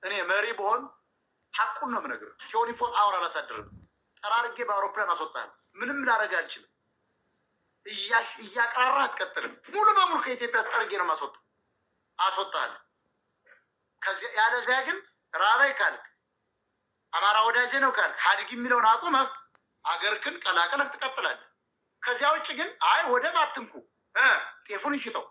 እኔ መሪ በሆን ሀቁን ነው የምነግርህ። ቲዮኒ ፎር አወር አላሳድርም። ጠራርጌ በአውሮፕላን አስወጣለሁ። ምንም ላደርግ አልችልም። እያቀራራ አትቀጥልም። ሙሉ በሙሉ ከኢትዮጵያ አስጠርጌ ነው ማስወጣ አስወጣለሁ። ያለዚያ ግን ራበይ ካልክ አማራ ወዳጄ ነው ካልክ ሀዲግ የሚለውን አቁመህ አገርክን ቀላቀለህ ትቀጥላለህ። ከዚያ ውጭ ግን አይ ወደብ አትንኩ፣ ጤፉን እንሽጠው፣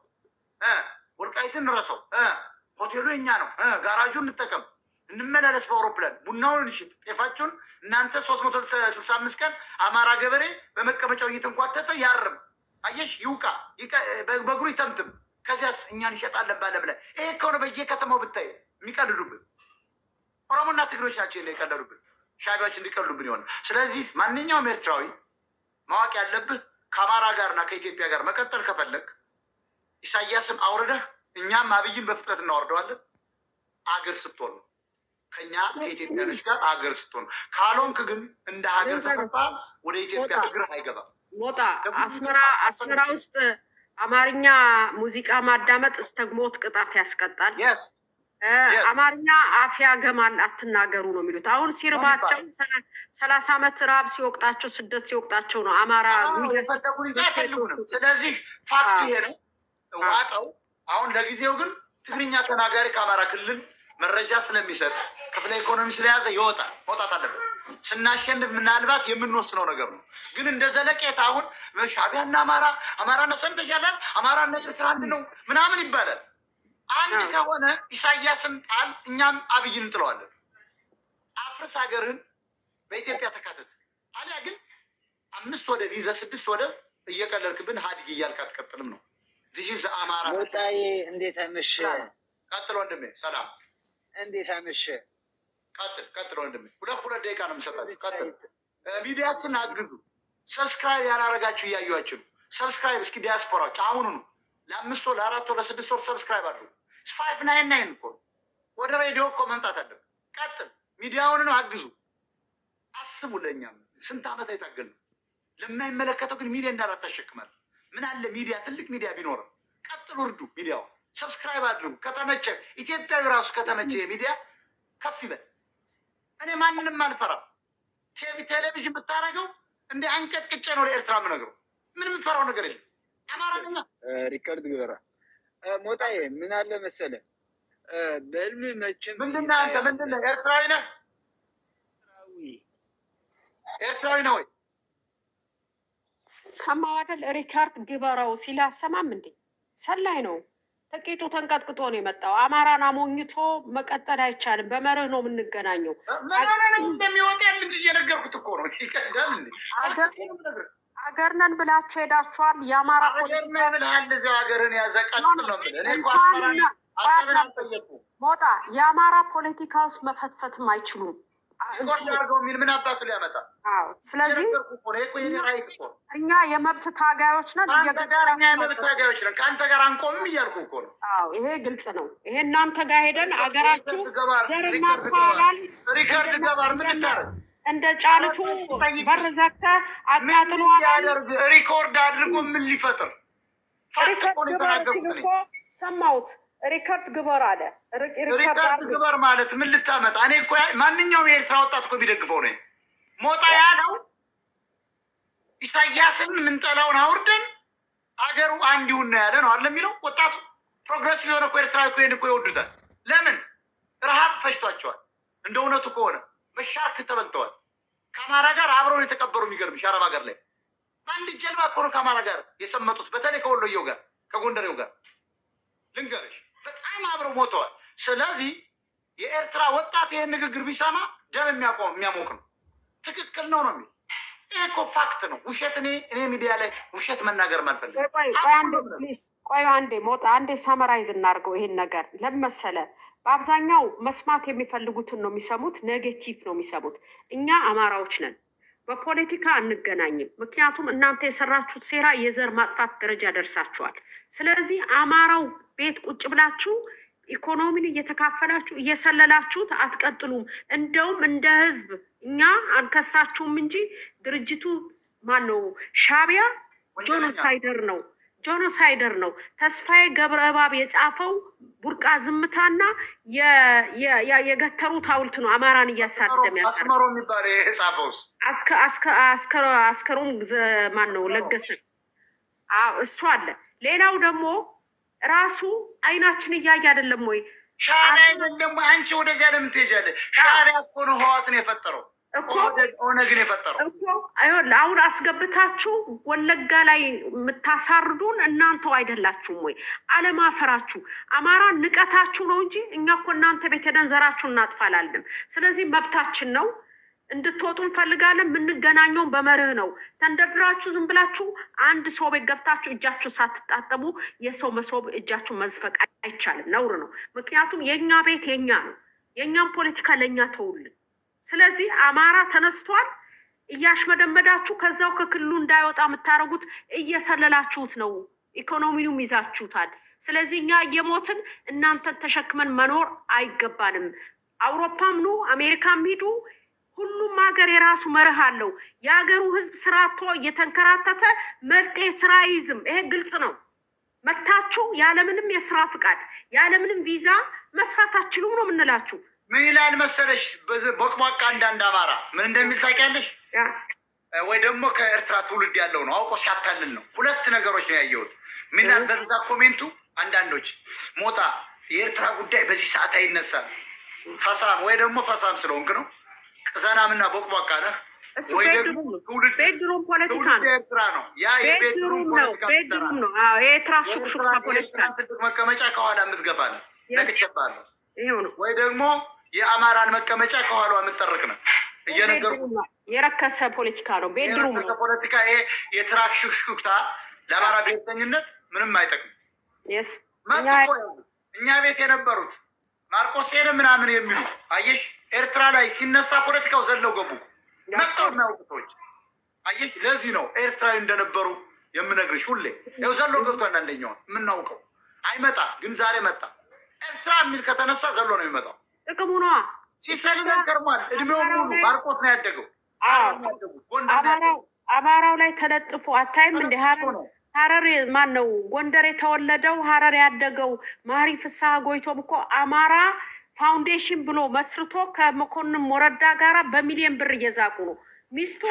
ወልቃይትን እንረሰው፣ ሆቴሉ የኛ ነው፣ ጋራጁን እንጠቀም፣ እንመላለስ በአውሮፕላን ቡናውን እንሽጥ፣ ጤፋችሁን እናንተ ሶስት መቶ ስልሳ አምስት ቀን አማራ ገበሬ በመቀመጫው እየተንኳተተ ያርም፣ አየሽ ይውቃ፣ በእግሩ ይተምትም። ከዚያስ እኛ እንሸጣለን ባለም ላይ ይሄ ከሆነ በየከተማው ብታይ የሚቀልዱብን ኦሮሞና ትግሮች ናቸው የቀለዱብን፣ ሻቢያዎች እንዲቀልዱብን ይሆናል። ስለዚህ ማንኛውም ኤርትራዊ ማወቅ ያለብህ ከአማራ ጋርና ከኢትዮጵያ ጋር መቀጠል ከፈለግ ኢሳያስን አውርደህ እኛም አብይን በፍጥነት እናወርደዋለን። አገር ስትሆን ነው ከኛ ከኢትዮጵያኖች ጋር አገር ስትሆን ነው። ካልሆንክ ግን እንደ ሀገር ተሰጥተሃል፣ ወደ ኢትዮጵያ እግርህ አይገባም። ሞጣ አስመራ አስመራ ውስጥ አማርኛ ሙዚቃ ማዳመጥ እስተግሞት ቅጣት ያስቀጣል። የስ አማርኛ አፍ ያገማል አትናገሩ ነው የሚሉት። አሁን ሲርባቸው ሰላሳ ዓመት ራብ ሲወቅጣቸው ስደት ሲወቅጣቸው ነው አማራ የፈለጉን እንጂ አይፈልጉንም። ስለዚህ ፋክቱ ይሄ ነው፣ ዋጠው። አሁን ለጊዜው ግን ትግርኛ ተናጋሪ ከአማራ ክልል መረጃ ስለሚሰጥ ክፍለ ኢኮኖሚ ስለያዘ ይወጣል፣ መውጣት አለበት። ስናሸንፍ ምናልባት የምንወስነው ነገር ነው። ግን እንደ ዘለቄታ አሁን ሻቢያና አማራ አማራና ሰምተሻላል፣ አማራና ኤርትራ አንድ ነው ምናምን ይባላል። አንድ ከሆነ ኢሳያስን ጣል፣ እኛም አብይን እንጥለዋለን። አፍርስ ሀገርህን በኢትዮጵያ ተካተት። አሊያ ግን አምስት ወደብ ይዘህ ስድስት ወደብ እየቀለድክብን ሀዲግ እያልክ አትቀጥልም ነው። ዚህ አማራ ሞጣዬ እንዴት አመሸ? ቀጥል ወንድሜ፣ ሰላም እንዴት አመሸ? ቀጥል ቀጥል ወንድሜ። ሁለት ሁለት ደቂቃ ነው የምሰጣችሁ። ቀጥል። ሚዲያችን አግዙ። ሰብስክራይብ ያላረጋችሁ እያዩችሁ ነው። ሰብስክራይብ እስኪ ዲያስፖራዎች አሁኑ ነው ለአምስት ወር ለአራት ወር ለስድስት ወር ሰብስክራይብ አድርጉ። ፋይቭ ናይን ናይን እኮ ወደ ሬዲዮ እኮ መምጣት አለብን። ቀጥል፣ ሚዲያውንም አግዙ። አስቡ፣ ለእኛም ስንት ዓመት የታገል ነው። ለማይመለከተው ግን ሚዲያ እንዳላት ታሸክማል። ምን አለ ሚዲያ ትልቅ ሚዲያ ቢኖርም፣ ቀጥሉ፣ እርዱ። ሚዲያው ሰብስክራይብ አድርጉ። ከተመቸ ኢትዮጵያዊ ራሱ ከተመቸ የሚዲያ ከፍ ይበል። እኔ ማንንም አልፈራም። ቴሌቪዥን ብታደርገው እንደ አንቀጥቅጬ ነው ለኤርትራ የምነግረው። ምንም የምፈራው ነገር የለም። አማራኛ ሪከርድ ግበራ ሞጣዬ ምን አለ መሰለ በህልም መቼም ምንድን ነህ አንተ? ምንድን ነህ? ኤርትራዊ ነህ? ኤርትራዊ ነው ወይ? ሰማው አይደል? ሪካርድ ግበራው ሲል አሰማም እንዴ? ሰላይ ነው። ጥቂቱ ተንቀጥቅጦ ነው የመጣው። አማራን አሞኝቶ መቀጠል አይቻልም። በመርህ ነው የምንገናኘው። ምን እንደሚወጣ ያለ እንጂ እየነገርኩት እኮ ነው። ይቀዳል እንዴ? ሀገር ነን ብላችሁ ሄዳችኋል። የአማራ ሀገር ነህ ብለሃል። እዚያው ሀገርን ያዘ ቀጥል ነው የምልህ። እኔ እኮ አስመራን አሰብን አልጠየኩም። ሞጣ የአማራ ፖለቲካ ውስጥ መፈትፈትም አይችሉም። ሪኮርድ አድርገው የሚል ምን አባቱ ሊያመጣ? አዎ፣ ስለዚህ እየነገርኩህ እኮ ነው። ይሄ እኮ የኔ ራይት እኮ ነው። እኛ የመብት ታጋዮች ነን። ከአንተ ጋር እኛ የመብት ታጋዮች ነን። ከአንተ ጋር አንቆምም እያልኩህ እኮ ነው። አዎ፣ ይሄ ግልጽ ነው። ይሄ እናንተ ጋር ሄደን አገራችሁ ዘርና ሪከርድ ፓላል ሪከርድ ገባር ምን ልታረግ እንደ ጫልቱ በር ዘግተህ አቃጥሎ ያደርግ ሪኮርድ አድርጎ ምን ሊፈጥር ሪከርድ ግበር ሲል እኮ ሰማሁት። ሪከርድ ግበር አለ። ሪከርድ ሪከርድ አድርግ ግበር ማለት ምን ልታመጣ? እኔ እኮ ያ- ማንኛውም የኤርትራ ወጣት እኮ የሚደግፈው ነው። ሞጣ ያለው ኢሳያስን ምንጠላውን አውርደን አገሩ አንድ ይሁን ነው ያለ ነው አለ የሚለው ወጣቱ ፕሮግረሲቭ የሆነ እኮ ኤርትራ እኮ ይሄን እኮ ይወዱታል። ለምን ረሃብ ፈጅቷቸዋል። እንደ እውነቱ ከሆነ በሻርክ ተበልተዋል። ከአማራ ጋር አብረውን የተቀበሩ የሚገርምሽ አረብ ሀገር ላይ በአንድ ጀልባ እኮ ነው ከአማራ ጋር የሰመጡት። በተለይ ከወሎየው ጋር ከጎንደሬው ጋር ልንገርሽ በጣም አብረው ሞተዋል። ስለዚህ የኤርትራ ወጣት ይህን ንግግር ቢሰማ ደም የሚያቆም የሚያሞቅ ነው። ትክክል ነው ነው የሚል ይህ እኮ ፋክት ነው። ውሸት እኔ እኔ ሚዲያ ላይ ውሸት መናገር ማልፈልግ ቆይ ቆይ ቆይ አንዴ ፕሊዝ ቆይ አንዴ ሞጣ አንዴ ሳመራይዝ እናድርገው ይሄን ነገር ለመሰለ በአብዛኛው መስማት የሚፈልጉትን ነው የሚሰሙት፣ ኔጌቲቭ ነው የሚሰሙት። እኛ አማራዎች ነን፣ በፖለቲካ አንገናኝም። ምክንያቱም እናንተ የሰራችሁት ሴራ የዘር ማጥፋት ደረጃ ደርሳችኋል። ስለዚህ አማራው ቤት ቁጭ ብላችሁ ኢኮኖሚን እየተካፈላችሁ እየሰለላችሁት አትቀጥሉም። እንደውም እንደ ህዝብ እኛ አንከሳችሁም እንጂ ድርጅቱ ማን ነው ሻቢያ ጆኖሳይደር ነው ጆኖሳይደር ነው። ተስፋዬ ገብረ እባብ የጻፈው ቡርቃ ዝምታና የ- የ- የ- የገተሩት ሐውልት ነው አማራን እያሳደመ ያቀረ አስመሮ የሚባል የጻፈውስ አስከ- አስከ- አስከ- አስከሮም ዘ- ማን ነው ለገሰ አዎ፣ እሱ አለ። ሌላው ደግሞ ራሱ አይናችን እያየ አይደለም ወይ ሻዕቢያ አይደለም ወይ? አንቺ ወደዚያ ለምን ትሄጃለሽ? ሻዕቢያ እኮ ነው ህዋትን የፈጠረው እኮ ኦህዴድ ኦነግን የፈጠረው እኮ አይሆን አሁን አስገብታችሁ ወለጋ ላይ የምታሳርዱን እናንተው አይደላችሁም ወይ? አለማፈራችሁ አማራ ንቀታችሁ ነው እንጂ እኛ እኮ እናንተ ቤት ሄደን ዘራችሁን እናጥፋላለን። ስለዚህ መብታችን ነው። እንድትወጡ እንፈልጋለን። የምንገናኘውን በመርህ ነው። ተንደርድራችሁ ዝም ብላችሁ አንድ ሰው ቤት ገብታችሁ እጃችሁ ሳትጣጠቡ የሰው መሶብ እጃችሁ መዝፈቅ አይቻልም፣ ነውር ነው። ምክንያቱም የእኛ ቤት የኛ ነው። የእኛም ፖለቲካ ለእኛ ተውልን። ስለዚህ አማራ ተነስቷል። እያሽመደመዳችሁ ከዛው ከክልሉ እንዳይወጣ የምታደርጉት እየሰለላችሁት ነው። ኢኮኖሚውም ይዛችሁታል። ስለዚህ እኛ እየሞትን እናንተን ተሸክመን መኖር አይገባንም። አውሮፓም ኑ አሜሪካም ሂዱ፣ ሁሉም ሀገር የራሱ መርህ አለው። የሀገሩ ሕዝብ ስራ አጥቶ እየተንከራተተ መጤ ስራ አይዝም። ይሄ ግልጽ ነው። መታችሁ ያለምንም የስራ ፍቃድ ያለምንም ቪዛ መስራት አትችሉም ነው የምንላችሁ። ምን ይላል መሰለሽ? በዚ- ቦቅቧቃ አንዳንድ አማራ ምን እንደሚል ታውቂያለሽ? ያ ወይ ደግሞ ከኤርትራ ትውልድ ያለው ነው አውቆ ሲያታልል ነው። ሁለት ነገሮች ነው ያየሁት። ምን ይላል በብዛት ኮሜንቱ አንዳንዶች ሞጣ የኤርትራ ጉዳይ በዚህ ሰዓት አይነሳም፣ ፈሳም ወይ ደግሞ ፈሳም ስለሆንክ ነው፣ ቅዘናምና ቦቅቧቃ ነህ እሱ ወይ ቤድሩም ደግሞ ነው። ትውልድ ቤድሩም ፖለቲካ ትውልድ ነው። ኤርትራ ነው። ያ የቤድሩም ቤድሩም ነው። ፖለቲካ ምትሰራ ቤድሩም ነው። አዎ የኤርትራ ሹክሹክታ ፖለቲካ የኤርትራን ትልቅ መቀመጫ ከኋላ የምትገባ ነው። Yes. ነቅቼብሃለሁ። ይሄው ነው። ወይ ደግሞ የአማራን መቀመጫ ከኋላ የምትጠርቅ ነው እየነገርኩ ቤድሩም ነው። የረከሰ ፖለቲካ ነው። ቤድሩም የረከሰ ነው። ፖለቲካ ይሄ የትራክ ሹክሹክታ ለአማራ ብሔርተኝነት ምንም አይጠቅም። የስ መጡ እኛ እኮ ያሉት እኛ ቤት የነበሩት ማርቆስ ሄደ ምናምን የሚሉ አየሽ፣ ኤርትራ ላይ ሲነሳ ፖለቲካው ዘለው ገቡ እኮ። መጥተው የሚያውቁ ሰዎች አየሽ። ለዚህ ነው ኤርትራዊ እንደነበሩ የምነግርሽ ሁሌ። ያው ዘሎ ገብቷል። አንደኛውን የምናውቀው አይመጣ ግን ዛሬ መጣ። ኤርትራ የሚል ከተነሳ ዘሎ ነው የሚመጣው። ጥቅሙ ነዋ። ሲሰልለን ከርሟል። እድሜውን ሙሉ ማርቆት ነው ያደገው። አዎ። ሐረር ነው ያደጉት። ጎንደር ነው አማራው ያደጉት። አማራው ላይ ተለጥፎ አታይም እንደ ሀረር ነው። ሀረር ማን ነው ጎንደር የተወለደው ሀረር ያደገው ማሪ ፍስሐ ጎይቶም እኮ አማራ ፋውንዴሽን ብሎ መስርቶ ከመኮንን ሞረዳ ጋራ በሚሊዮን ብር እየዛቁ ነው። ሚስቱ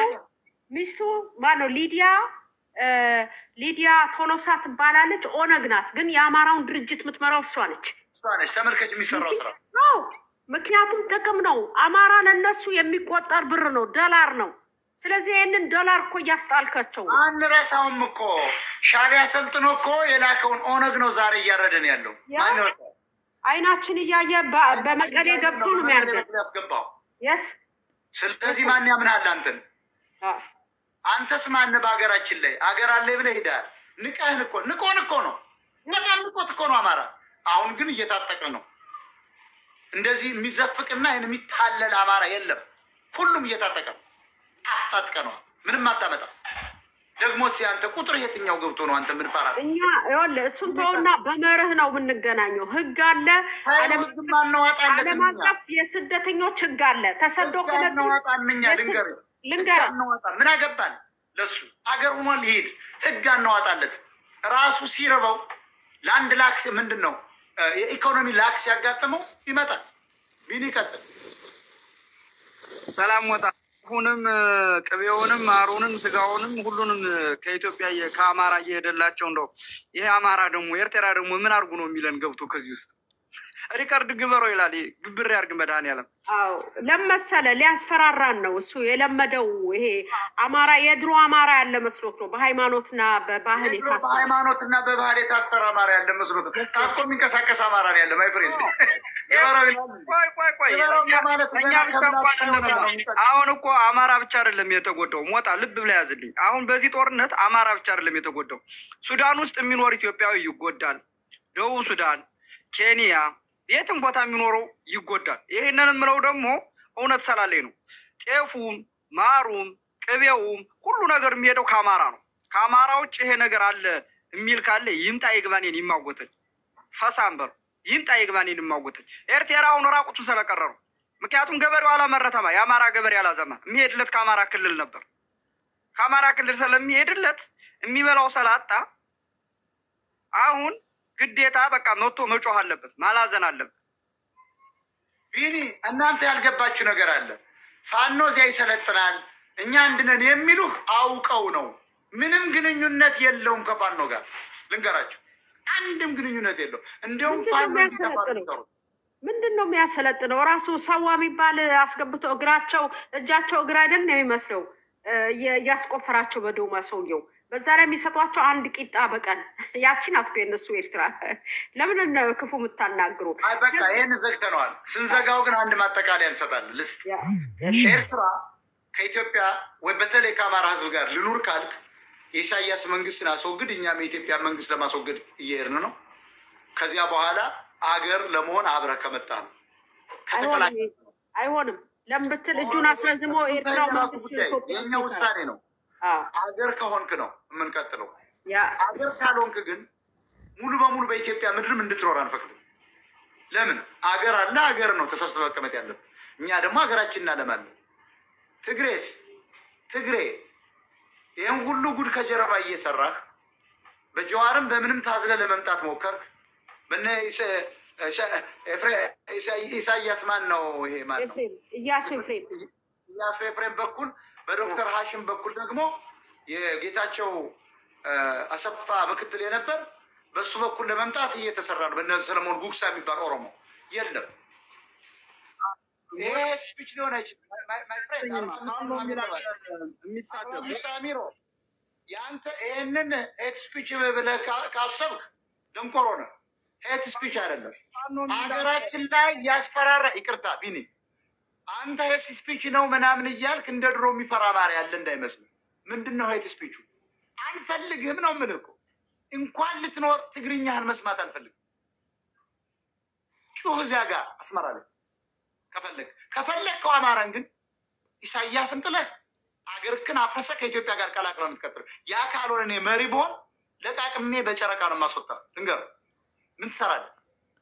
ሚስቱ ማን ነው ሊዲያ እ ሊዲያ ቶሎሳ ትባላለች። ኦነግ ናት፣ ግን የአማራውን ድርጅት የምትመራው እሷ ነች። እሷ ነች ተመልከች የሚሰራው ስራ አዎ ምክንያቱም ጥቅም ነው። አማራ ለነሱ የሚቆጠር ብር ነው፣ ዶላር ነው። ስለዚህ ይህንን ዶላር እኮ እያስጣልካቸው ነው። አንረሳውም እኮ ሻዕቢያ ሰልጥኖ እኮ የላከውን ኦነግ ነው ዛሬ እያረደን ያለው። ያ ማን ይረሳው? አይናችን እያየ በ- በመቀሌ ገብቶ ነው የሚያርገን። ያስገባው። የስ ስለዚህ ማን ያምናል አንተን? አንተስ ማን በሀገራችን ላይ አገር አለ ብለህ ሄዳል። ንቀህን እኮ ንቆን እኮ ነው በጣም ንቆት እኮ ነው አማራ። አሁን ግን እየታጠቀ ነው። እንደዚህ የሚዘፍቅና ይህን የሚታለል አማራ የለም። ሁሉም እየታጠቀ ነው። አስታጥቀ ነው። ምንም አታመጣም። ደግሞ እስኪ አንተ ቁጥር የትኛው ገብቶ ነው አንተ ምን ፈራ? እኛ ይኸውልህ እሱን ተውና በመርህ ነው የምንገናኘው። ህግ አለ፣ ዓለም ህግ ማናዋጣለት ዓለም አቀፍ የስደተኞች ህግ አለ። ተሰዶ ከመጡ አናዋጣምኛ የስ- ልንገር ልንገር አናዋጣ ምን አገባን ለሱ አገር ሆኗል ይሄድ ህግ አናዋጣለት ራሱ ሲረበው ለአንድ ላክስ ምንድን ነው እ የኢኮኖሚ ላክ ሲያጋጥመው ይመጣል ቢን ይቀጥል ሰላም ወጣ ሁንም ቅቤውንም ማሩንም ስጋውንም ሁሉንም ከኢትዮጵያ እየ- ከአማራ እየሄደላቸው እንደው ይሄ አማራ ደግሞ ኤርትራ ደግሞ ምን አድርጉ ነው የሚለን ገብቶ ከዚህ ውስጥ ሪከርድ ግበረው ይላል። ይሄ ግብር ያርግ መድኃኒዓለም አዎ ለመሰለ ሊያስፈራራን ነው እሱ የለመደው። ይሄ አማራ የድሮ አማራ ያለ መስሎት ነው በሃይማኖትና በባህል የድሮ የታሰረ በሃይማኖት እና በባህል የታሰረ አማራ ያለ መስሎት ታጥቆ የሚንቀሳቀስ አማራ ነው ያለ ማይ ፍሬንድ ግበረው ይላል ቆይ ቆይ ቆይ ግበረው እኛ- ማለት እኛ ገና ብቻ ከብላሽ እንኳን ነው አይደለም። የሚጠቅመው። አሁን እኮ አማራ ብቻ አይደለም የተጎዳው። ሞጣ ልብ ብላ ያዝልኝ። አሁን በዚህ ጦርነት አማራ ብቻ አይደለም የተጎዳው። ሱዳን ውስጥ የሚኖር ኢትዮጵያዊ ይጎዳል። ደቡብ ሱዳን፣ ኬንያ፣ የትም ቦታ የሚኖረው ይጎዳል። ይህንን የምለው ደግሞ እውነት ስላለኝ ነው። ጤፉም፣ ማሩም፣ ቅቤውም ሁሉ ነገር የሚሄደው ከአማራ ነው። ከአማራ ውጭ ይሄ ነገር አለ የሚል ካለ ይምጣ ይግባኔን ይማጎተኝ ፈሳንበር ይምጣ ይግባኔን ይማጎተኝ ኤርትራ አሁን ራቁቱን ስለቀረሩ ምክንያቱም ገበሬው አላመረተማ። የአማራ ገበሬ አላዘማ። የሚሄድለት ከአማራ ክልል ነበር። ከአማራ ክልል ስለሚሄድለት የሚበላው ስላጣ አሁን ግዴታ በቃ መጥቶ መጮህ አለበት፣ ማላዘን አለበት። ቢኒ እናንተ ያልገባችሁ ነገር አለ። ፋኖ እዚያ ይሰለጥናል እኛ አንድነን የሚሉህ አውቀው ነው። ምንም ግንኙነት የለውም ከፋኖ ጋር ልንገራችሁ፣ አንድም ግንኙነት የለው። እንዲሁም ምንድን ነው ፋኖ የሚያሰለጥነው? እንዲጠፋ ነው። ምንድን ነው የሚያሰለጥነው? ራሱ ሰዋ የሚባል አስገብቶ እግራቸው እጃቸው እግር አይደል ነው የሚመስለው እ፣ የ- እያስቆፈራቸው በዶማ ሰውየው። በዛ ላይ የሚሰጧቸው አንድ ቂጣ በቀን ያቺን አትኮ የነሱ ኤርትራ ለምን ነው ክፉ የምታናግሩ? አይ በቃ ይህን ዘግተነዋል። ስንዘጋው ግን አንድ ማጠቃለያ እንሰጣለን። ልስጥ ያ- ኤርትራ ከኢትዮጵያ ወይ በተለይ ከአማራ ሕዝብ ጋር ልኑር ካልክ የኢሳያስ መንግስትን አስወግድ፣ እኛም የኢትዮጵያ መንግስት ለማስወገድ እየሄድን ነው። ከዚያ በኋላ አገር ለመሆን አብረህ ከመጣ ነው አይሆንም፣ አይሆንም። ለምን ብትል እጁን አስረዝሞ ኤርትራው መንግስት ኢትዮጵያ የእኛ ውስጥ ውሳኔ ነው። አዎ፣ አገር ከሆንክ ነው የምንቀጥለው። ያ አገር ካልሆንክ ግን ሙሉ በሙሉ በኢትዮጵያ ምድርም እንድትኖር አንፈቅድም። ለምን አገር አለ፣ አገር ነው ተሰብስበ መቀመጥ ያለብን። እኛ ደግሞ ሀገራችን እናለማለን። ትግሬስ ትግሬ ይህን ሁሉ ጉድ ከጀርባ እየሰራህ በጀዋርም በምንም ታዝለ ለመምጣት ሞከርክ። በነ ኢሳ- ኢሳ- ኤፍሬ- ኢሳ- ኢሳያስ ማን ነው ይሄ ማን ነው? ኤፍሬም እያሱ ኤፍሬም ኢያሱ ኤፍሬም በኩል በዶክተር ሀሽም በኩል ደግሞ የጌታቸው እ፣ አሰፋ ምክትል የነበር በሱ በኩል ለመምጣት እየተሰራ ነው። በነ ሰለሞን ጉግሳ የሚባል ኦሮሞ የለም። ይሄ ስፒች ሊሆን አይችልም። ማይ- ማይ ፍሬንድ፣ አቶ ሳሚሮ የአንተ ይህንን ሄት ስፒች ብለህ ካ- ካሰብክ ደንቆሮ ነህ። ሄት ስፒች አይደለም። ሀገራችን ላይ ያስፈራራ ይቅርታ ቢኒ አንተ ሄት ስፒች ነው ምናምን እያልክ እንደ ድሮ የሚፈራ ማሪ ያለ እንዳይመስል። ምንድን ነው ሄት ስፒቹ? አንፈልግህም ነው የምልህ እኮ እንኳን ልትኖር ትግርኛህን መስማት አንፈልግም። ጩህ እዚያ ጋር አስመራ ላይ ከፈለግ ከፈለግከው አማራን ግን ኢሳያስን ጥለህ አገርክን አፍርሰህ ከኢትዮጵያ ጋር ቀላቅለው የምትቀጥል ያ ካልሆነ እኔ መሪ ብሆን ለቃቅሜ በጨረቃ ነው የማስወጣ። ልንገርህ ምን ትሰራለህ?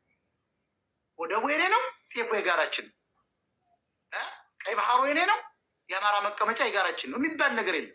ወደቡ የኔ ነው፣ ጤፉ የጋራችን ነው። እ? ቀይ ባህሩ የኔ ነው፣ የአማራ መቀመጫ የጋራችን ነው የሚባል ነገር የለም።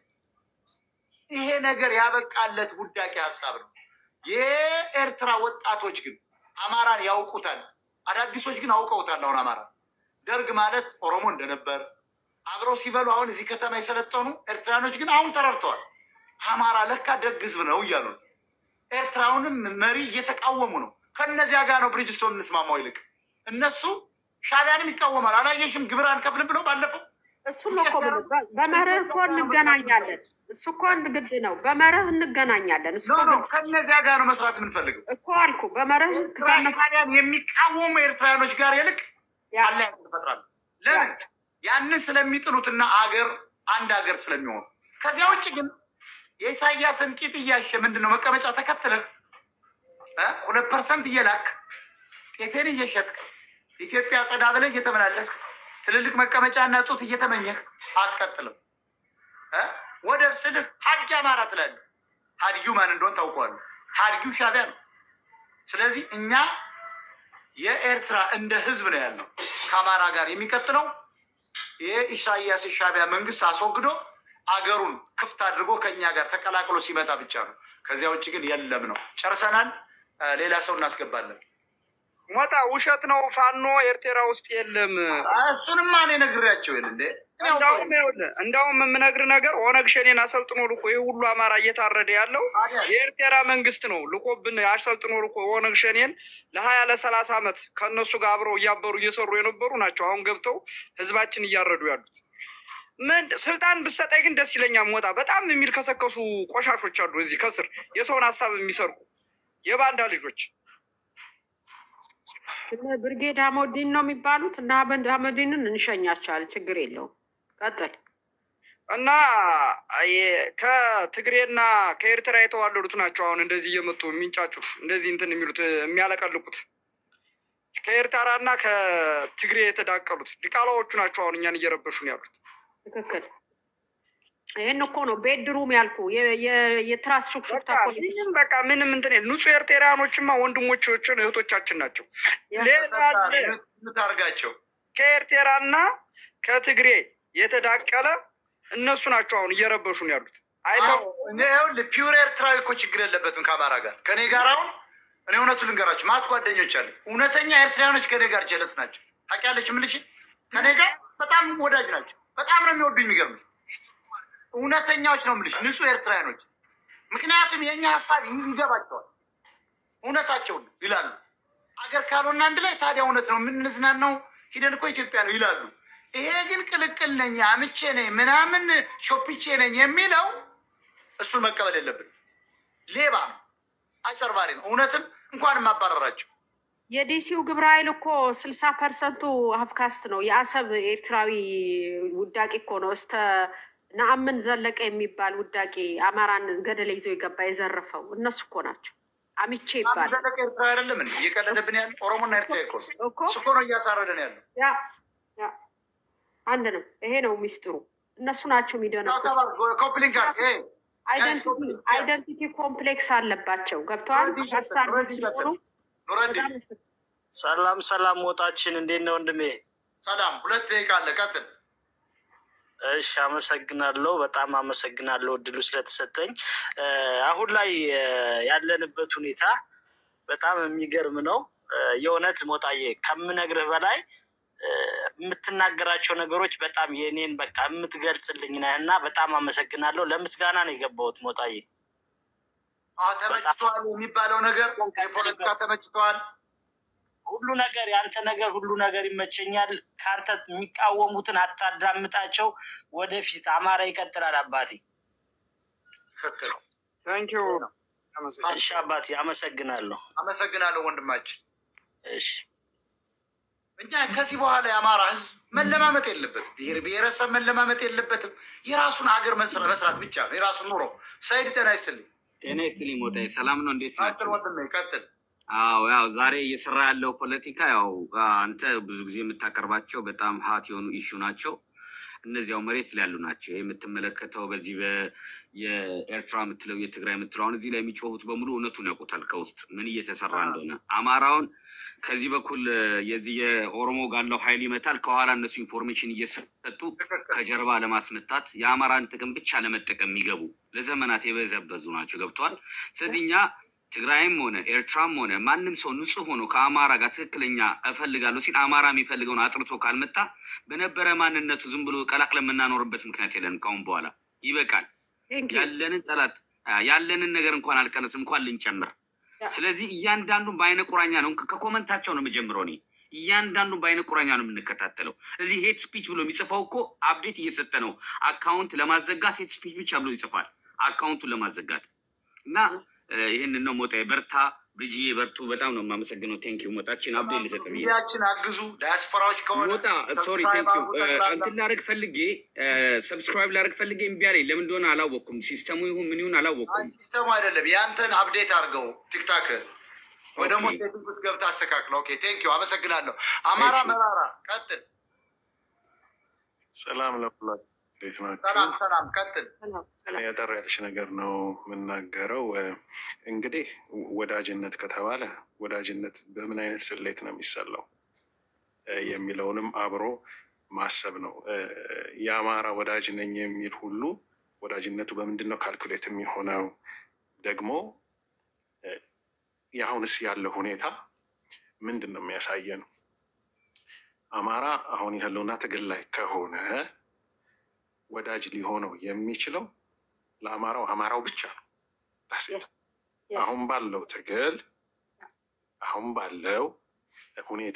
ይሄ ነገር ያበቃለት ውዳቂ ሀሳብ ነው። የኤርትራ ወጣቶች ግን አማራን ያውቁታል። አዳዲሶች ግን አውቀውታል። አሁን አማራ ደርግ ማለት ኦሮሞ እንደነበር አብረው ሲበሉ አሁን እዚህ ከተማ የሰለጠኑ ኤርትራኖች ግን አሁን ተረድተዋል። አማራ ለካ ደግ ህዝብ ነው እያሉ ነው። ኤርትራውንም መሪ እየተቃወሙ ነው። ከእነዚያ ጋር ነው ብሪጅስቶን እንስማማው ይልቅ እነሱ ሻቢያንም ይቃወማል። አላየሽም? ግብር አንከፍልም ብለው ባለፈው እሱን ነው እኮ የምልህ። በ- በመርህ እኮ እንገናኛለን። እሱ እኮ አንድ ግድ ነው። በመርህ እንገናኛለን። እሱ ኖ እኮ ኖ ግድ ከእነዚያ ጋር ነው መስራት የምንፈልገው። እኮ አልኩ። በመርህ ኤርትራ ከነሱ ሻቢያን የሚቃወሙ ኤርትራውያኖች ጋር ይልቅ ያ- አለ ይፈጥራሉ። ለምን? ያንን ስለሚጥሉትና አገር አንድ አገር ስለሚሆኑ። ከዚያ ውጭ ግን የኢሳያስን ቂጥ እያሸ ምንድን ነው መቀመጫ ተከትለህ እ ሁለት ፐርሰንት እየላክ ጤፌን እየሸጥክ ኢትዮጵያ ጸዳ ብለህ እየተመላለስክ ትልልቅ መቀመጫና ጡት እየተመኘህ አትቀጥልም። እ ወደብ ስልህ ሀድጊ አማራ ትላለህ። ሀድጊው ማን እንደሆን ታውቀዋለህ። ሀድጊው ሻቢያ ነው። ስለዚህ እኛ የኤርትራ እንደ ህዝብ ነው ያለው ከአማራ ጋር የሚቀጥለው የኢሳያስ ሻቢያ መንግስት አስወግዶ አገሩን ክፍት አድርጎ ከኛ ጋር ተቀላቅሎ ሲመጣ ብቻ ነው። ከዚያ ውጭ ግን የለም ነው። ጨርሰናል። እ ሌላ ሰው እናስገባለን። ሞጣ ውሸት ነው። ፋኖ ኤርትራ ውስጥ የለም። እሱንማ እኔ ነግሬያቸው የለ እንዴ እኔ እንዳውም አውቀዋለሁ። ይኸውልህ እንዳውም የምነግር ነገር ኦነግ ሸኔን አሰልጥኖ ልኮ ይህ ሁሉ አማራ እየታረደ ያለው ታዲያ የኤርትራ መንግስት ነው ልኮብን አሰልጥኖ ልኮ ኦነግ ሸኔን ለሀያ ለሰላሳ ዓመት ከእነሱ ጋር አብረው እያበሩ እየሰሩ የነበሩ ናቸው። አሁን ገብተው ህዝባችን እያረዱ ያሉት ምን ስልጣን ብሰጠኝ ግን ደስ ይለኛል። ሞጣ በጣም የሚልከሰከሱ ቆሻሾች አሉ እዚህ ከስር የሰውን ሀሳብ የሚሰርቁ የባንዳ ልጆች እነ ብርጌድ አሞዲን ነው የሚባሉት እና አህመድ- አህመዲንን እንሸኛቸዋለን። ችግር የለውም። ቀጥል። እና የ- ከትግሬና ከኤርትራ የተዋለዱት ናቸው። አሁን እንደዚህ እየመጡ የሚንጫጩት እንደዚህ እንትን የሚሉት የሚያለቀልቁት ከኤርትራና ከትግሬ የተዳቀሉት ዲቃላዎቹ ናቸው። አሁን እኛን እየረበሹን ያሉት ትክክል። ይህን እኮ ነው ቤድሩም ያልኩ የ- የ- የትራስ ሹክሹክታ በቃ ፖለቲካ ምንም በቃ ምንም እንትን የለም። ንጹህ ኤርትራውያኖችማ ወንድሞቻችን እህቶቻችን ናቸው። ሌላ አለ። ምታርጋቸው ከኤርትራና ከትግሬ የተዳቀለ እነሱ ናቸው አሁን እየረበሹን ያሉት። አይተው ይኸውልህ ፒውር ኤርትራዊ እኮ ችግር የለበትም ከአማራ ጋር ከኔ ጋር አሁን እኔ እውነቱ ልንገራቸው ማት ጓደኞች አሉ እውነተኛ ኤርትራውያኖች ከኔ ጋር ጀለስ ናቸው ታውቂያለሽ የምልሽ ከኔ ጋር በጣም ወዳጅ ናቸው በጣም ነው የሚወዱ የሚገርምሽ እውነተኛዎች ነው የምልሽ ንጹህ ኤርትራውያኖች ምክንያቱም የእኛ ሀሳብ ይገባቸዋል እውነታቸውን ይላሉ አገር ካልሆነ አንድ ላይ ታዲያ እውነት ነው የምንዝናናው ሂደን እኮ ኢትዮጵያ ነው ይላሉ ይሄ ግን ቅልቅል ነኝ አምቼ ነኝ ምናምን ሾፒቼ ነኝ የሚለው እሱን መቀበል የለብን ሌባ ነው አጨርባሪ ነው እውነትም እንኳንም አባረራቸው የዲሲው ግብረ ኃይል እኮ ስልሳ ፐርሰንቱ ሀፍካስት ነው። የአሰብ ኤርትራዊ ውዳቂ እኮ ነው። እስተ ነአምን ዘለቀ የሚባል ውዳቂ አማራን ገደል ይዞ የገባ የዘረፈው እነሱ እኮ ናቸው። አሚቼ ይባላል ዘለቀ ኤርትራ አይደለም እንዴ እየቀለደብን ያለ ኦሮሞና ኤርትራ እኮ ነው። እኮ እሱ እኮ ነው እያሳረደን ያለው ያ ያ አንድ ነው። ይሄ ነው ሚስጥሩ። እነሱ ናቸው የሚደነቁት። ኮፕሊንግ ጋር ይሄ አይደንቲቲ ኮምፕሌክስ አለባቸው። ገብተዋል። አስታርጎች ስለሆኑ ኑረዲ በጣም ሰላም ሰላም፣ ሞጣችን እንዴት ነው ወንድሜ? ሰላም ሁለት ደቂቃ አለ ቀጥል እሺ፣ አመሰግናለሁ። በጣም አመሰግናለሁ እድሉ ስለተሰጠኝ። እ፣ አሁን ላይ እ፣ ያለንበት ሁኔታ በጣም የሚገርም ነው። እ፣ የእውነት ሞጣዬ ከምነግርህ በላይ እ፣ የምትናገራቸው ነገሮች በጣም የእኔን በቃ የምትገልጽልኝ ነህ እና በጣም አመሰግናለሁ። ለምስጋና ነው የገባሁት ሞጣዬ። አዎ ተመችቷል የሚባለው ነገር የፖለቲካ ተመችቷል ሁሉ ነገር የአንተ ነገር ሁሉ ነገር ይመቸኛል። ከአንተ የሚቃወሙትን አታዳምጣቸው። ወደፊት አማራ ይቀጥላል። አባቴ ትክክል ታንኪዩ እሺ አባቴ አመሰግናለሁ። አመሰግናለሁ ወንድማችን እሺ እኛ ከዚህ በኋላ የአማራ ህዝብ መለማመጥ የለበትም ብሔር ብሔረሰብ መለማመጥ የለበትም የራሱን ሀገር መስራ- መስራት ብቻ ነው የራሱን ኑሮ ሰይድ ጤና ይስጥልኝ ጤና ይስጥልኝ ሞጣዬ፣ ሰላም ነው? እንዴት ቀጥል ናቸው? ወንድሜ ቀጥል አዎ ያው ዛሬ እየሰራ ያለው ፖለቲካ ያው አንተ ብዙ ጊዜ የምታቀርባቸው በጣም ሀት የሆኑ ኢሹ ናቸው። እነዚህ ያው መሬት ላይ ያሉ ናቸው። ይህ የምትመለከተው በዚህ በ- የኤርትራ የምትለው የትግራይ የምትለው አሁን እዚህ ላይ የሚጮሁት በሙሉ እውነቱን ያውቁታል። ከውስጥ ምን እየተሰራ እንደሆነ አማራውን ከዚህ በኩል የዚህ የኦሮሞ ጋለው ኃይል ይመታል፣ ከኋላ እነሱ ኢንፎርሜሽን እየሰጡ ከጀርባ ለማስመታት የአማራን ጥቅም ብቻ ለመጠቀም የሚገቡ ለዘመናት የበዘበዙ ናቸው። ገብተዋል። ስለዚህ እኛ ትግራይም ሆነ ኤርትራም ሆነ ማንም ሰው ንጹህ ሆኖ ከአማራ ጋር ትክክለኛ እፈልጋለሁ ሲል አማራ የሚፈልገውን አጥርቶ ካልመጣ በነበረ ማንነቱ ዝም ብሎ ቀላቅለን የምናኖርበት ምክንያት የለንም። ካሁን በኋላ ይበቃል። Thank you. ያለንን ጠላት አ፣ ያለንን ነገር እንኳን አልቀነስም እንኳን ልንጨምር። ያ። ስለዚህ እያንዳንዱን በአይነ ቁራኛ ነው ከ- ከኮመንታቸው ነው የምጀምረው። እኔ እያንዳንዱን በአይነ ቁራኛ ነው የምንከታተለው። እዚህ ሄት ስፒች ብሎ የሚጽፈው እኮ አፕዴት እየሰጠ ነው። አካውንት ለማዘጋት ሄት ስፒች ብቻ ብሎ ይጽፋል፣ አካውንቱን ለማዘጋት እና እ፣ ይህንን ነው ሞጣ በርታ፣ ብርጅዬ በርቱ። በጣም ነው የማመሰግነው። ቴንኪዩ ሞጣችን አፕዴት ልሰጥ ብዬ ሚዲያችን አግዙ ዳያስፖራዎች ከሆነ ሞጣ ሶሪ ቴንኪዩ እንትን ላደርግ ፈልጌ ሰብስክራይብ ላደርግ ፈልጌ እምቢ አለኝ። ለምን እንደሆነ አላወቅኩም። ሲስተሙ ይሁን ምን ይሁን አላወቅኩም። ሲስተሙ አይደለም ያንተን አፕዴት አድርገው ቲክታክ ወይ ደግሞ ኦኬ። ሴቲንግ ውስጥ ገብተህ አስተካክለው። ኦኬ ቴንኪዩ አመሰግናለሁ። አማራ እሺ። መራራ ቀጥል። ሰላም ለሁላችሁ፣ እንዴት ናችሁ? ሰላም ሰላም ቀጥል። ሰላም፣ እኔ ሰላም። ያጠር ያለች ነገር ነው የምናገረው። እ፣ እንግዲህ ወዳጅነት ከተባለ ወዳጅነት በምን አይነት ስሌት ነው የሚሰላው እ፣ የሚለውንም አብሮ ማሰብ ነው። እ፣ የአማራ ወዳጅ ነኝ የሚል ሁሉ ወዳጅነቱ በምንድን ነው ካልኩሌት የሚሆነው? ደግሞ እ፣ የአሁንስ ያለው ሁኔታ ምንድን ነው የሚያሳየን? አማራ አሁን ያለውና ትግል ላይ ከሆነ ወዳጅ ሊሆነው የሚችለው ለአማራው አማራው ብቻ ነው። That's it። Yes. አሁን ባለው ትግል አሁን ባለው ሁኔታ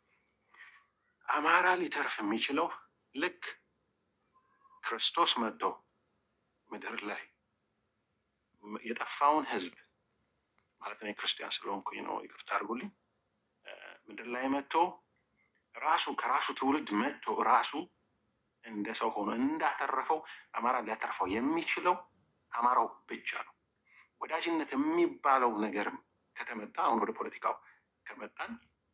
አማራ ሊተርፍ የሚችለው ልክ ክርስቶስ መጥቶ ምድር ላይ የጠፋውን ሕዝብ ማለት ነው ክርስቲያን ስለሆንኩኝ ነው ይቅርታ አድርጉልኝ። እ፣ ምድር ላይ መጥቶ ራሱ ከራሱ ትውልድ መጥቶ ራሱ እንደ ሰው ሆኖ እንዳተረፈው አማራ ሊያተርፈው የሚችለው አማራው ብቻ ነው። ወዳጅነት የሚባለው ነገርም ከተመጣ አሁን ወደ ፖለቲካው ከመጣን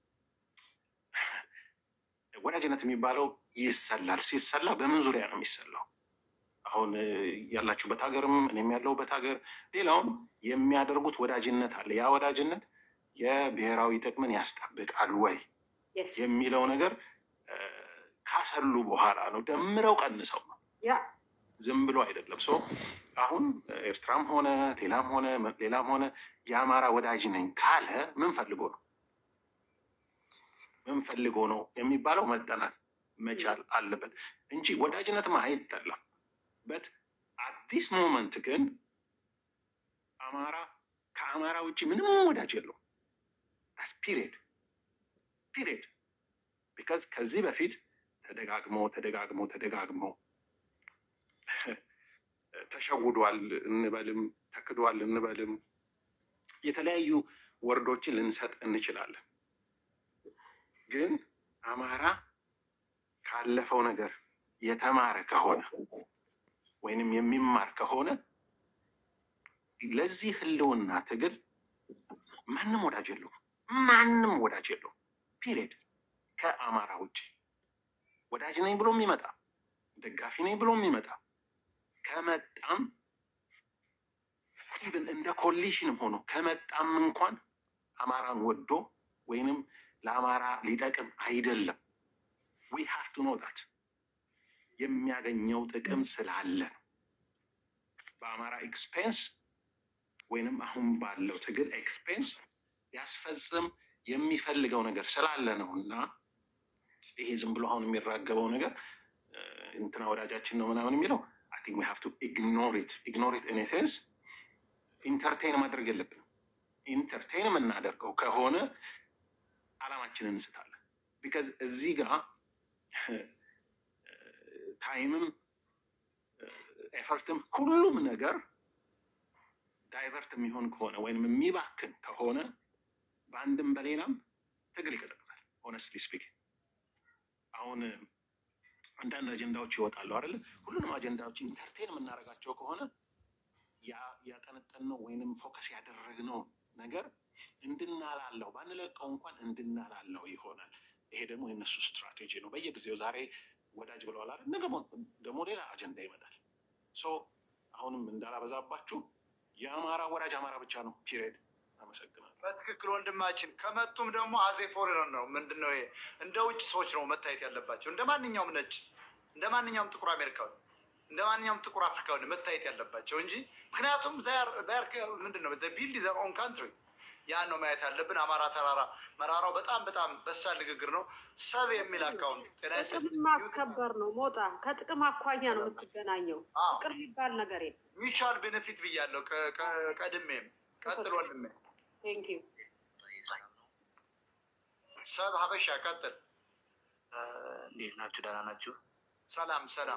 ወዳጅነት የሚባለው ይሰላል። ሲሰላ በምን ዙሪያ ነው የሚሰላው? አሁን እ፣ ያላችሁበት ሀገርም እኔም ያለሁበት ሀገር ሌላውም የሚያደርጉት ወዳጅነት አለ። ያ ወዳጅነት የብሔራዊ ጥቅምን ያስጠብቃል ወይ Yes. የሚለው ነገር እ፣ ካሰሉ በኋላ ነው። ደምረው ቀንሰው ነው ያ ዝም ብሎ አይደለም። ሶ አሁን ኤርትራም ሆነ ሌላም ሆነ ሌላም ሆነ የአማራ ወዳጅ ነኝ ካለ ምን ፈልጎ ነው ምን ፈልጎ ነው የሚባለው መጠናት መቻል አለበት እንጂ ወዳጅነትማ አይጠላም። በት አዲስ ሞመንት ግን አማራ ከአማራ ውጭ ምንም ወዳጅ የለውም። ፒሪድ ፒሪድ ቢካዝ ከዚህ በፊት ተደጋግሞ ተደጋግሞ ተደጋግሞ ተሸውዷል እንበልም ተክዷል እንበልም የተለያዩ ወርዶችን ልንሰጥ እንችላለን። ግን አማራ ካለፈው ነገር የተማረ ከሆነ ወይንም የሚማር ከሆነ ለዚህ ህልውና ትግል ማንም ወዳጅ የለውም። ማንም ወዳጅ የለውም። ፒሪድ ከአማራ ውጭ ወዳጅ ነኝ ብሎ የሚመጣ ደጋፊ ነኝ ብሎ የሚመጣ ከመጣም ኢቭን እንደ ኮሊሽንም ሆኖ ከመጣም እንኳን አማራን ወዶ ወይንም ለአማራ ሊጠቅም አይደለም። ዊ ሃቭ ቱ ኖ ዳት የሚያገኘው ጥቅም ስላለ ነው። በአማራ ኤክስፔንስ ወይንም አሁን ባለው ትግል ኤክስፔንስ ሊያስፈጽም የሚፈልገው ነገር ስላለ ነው እና ይሄ ዝም ብሎ አሁን የሚራገበው ነገር እንትና ወዳጃችን ነው ምናምን የሚለው አይ ቲንክ ዊ ሃቭ ቱ ኢግኖር ኢት ኢግኖር ኢት ኢን ኤ ሴንስ ኢንተርቴን ማድረግ የለብንም። ኢንተርቴን የምናደርገው ከሆነ አላማችንን እንስታለን። ቢካዝ እዚህ ጋር ታይምም ኤፈርትም ሁሉም ነገር ዳይቨርት የሚሆን ከሆነ ወይም የሚባክን ከሆነ በአንድም በሌላም ትግል ይቀዘቅዛል። ሆነስትሊ ስፒክ አሁን አንዳንድ አጀንዳዎች ይወጣሉ አይደለ? ሁሉንም አጀንዳዎች ኢንተርቴን የምናደርጋቸው ከሆነ ያጠነጠንነው ወይንም ፎከስ ያደረግነው ነገር እንድናላለው ባንለቀው እንኳን እንድናላለው ይሆናል። ይሄ ደግሞ የእነሱ ስትራቴጂ ነው። በየጊዜው ዛሬ ወዳጅ ብለዋል አይደል? ነገ ደግሞ ሌላ አጀንዳ ይመጣል። ሶ አሁንም እንዳላበዛባችሁ የአማራ ወዳጅ አማራ ብቻ ነው። ፒሪየድ። አመሰግናለሁ። በትክክል ወንድማችን። ከመጡም ደግሞ አዜ ፎሬነር ነው። ምንድን ነው ይሄ? እንደ ውጭ ሰዎች ነው መታየት ያለባቸው። እንደ ማንኛውም ነጭ፣ እንደ ማንኛውም ጥቁር አሜሪካዊ፣ እንደ ማንኛውም ጥቁር አፍሪካዊ መታየት ያለባቸው እንጂ ምክንያቱም ምንድን ነው ቢልድ ዘር ኦን ካንትሪ ያን ነው ማየት ያለብን። አማራ ተራራ መራራው በጣም በጣም በሳል ንግግር ነው። ሰብ የሚል አካውንት ጥቅም ማስከበር ነው። ሞጣ ከጥቅም አኳያ ነው የምትገናኘው። ፍቅር የሚባል ነገር የለም። ሚቹዋል ቤኔፊት ብያለሁ ቀድሜም። ቀጥል ወንድሜ። ቴንክ ዩ ሰብ ሀበሻ ቀጥል። እንዴት ናችሁ? ደህና ናችሁ? ሰላም ሰላም።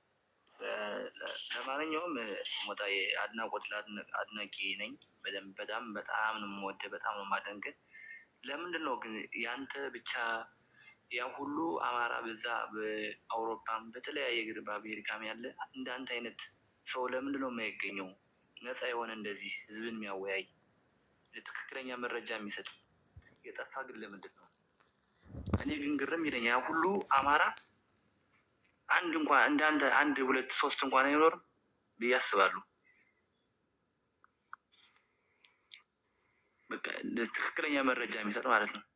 ለማንኛውም ሞጣዬ አድናቆት አድናቂ ነኝ። በደንብ በጣም በጣም ነው የምወደህ፣ በጣም ነው የማደንቅህ። ለምንድን ነው ግን ያንተ ብቻ ያ ሁሉ አማራ በዛ በአውሮፓም በተለያየ ግር በአሜሪካም ያለ እንዳንተ አይነት ሰው ለምንድን ነው የማይገኘው? ነፃ የሆነ እንደዚህ ህዝብን የሚያወያይ ትክክለኛ መረጃ የሚሰጥ የጠፋ ግን ለምንድን ነው? እኔ ግን ግርም ይለኛል ያ ሁሉ አማራ አንድ እንኳን እንዳንተ አንድ ሁለት ሶስት እንኳን አይኖርም ብዬ አስባለሁ። በቃ ትክክለኛ መረጃ የሚሰጥ ማለት ነው።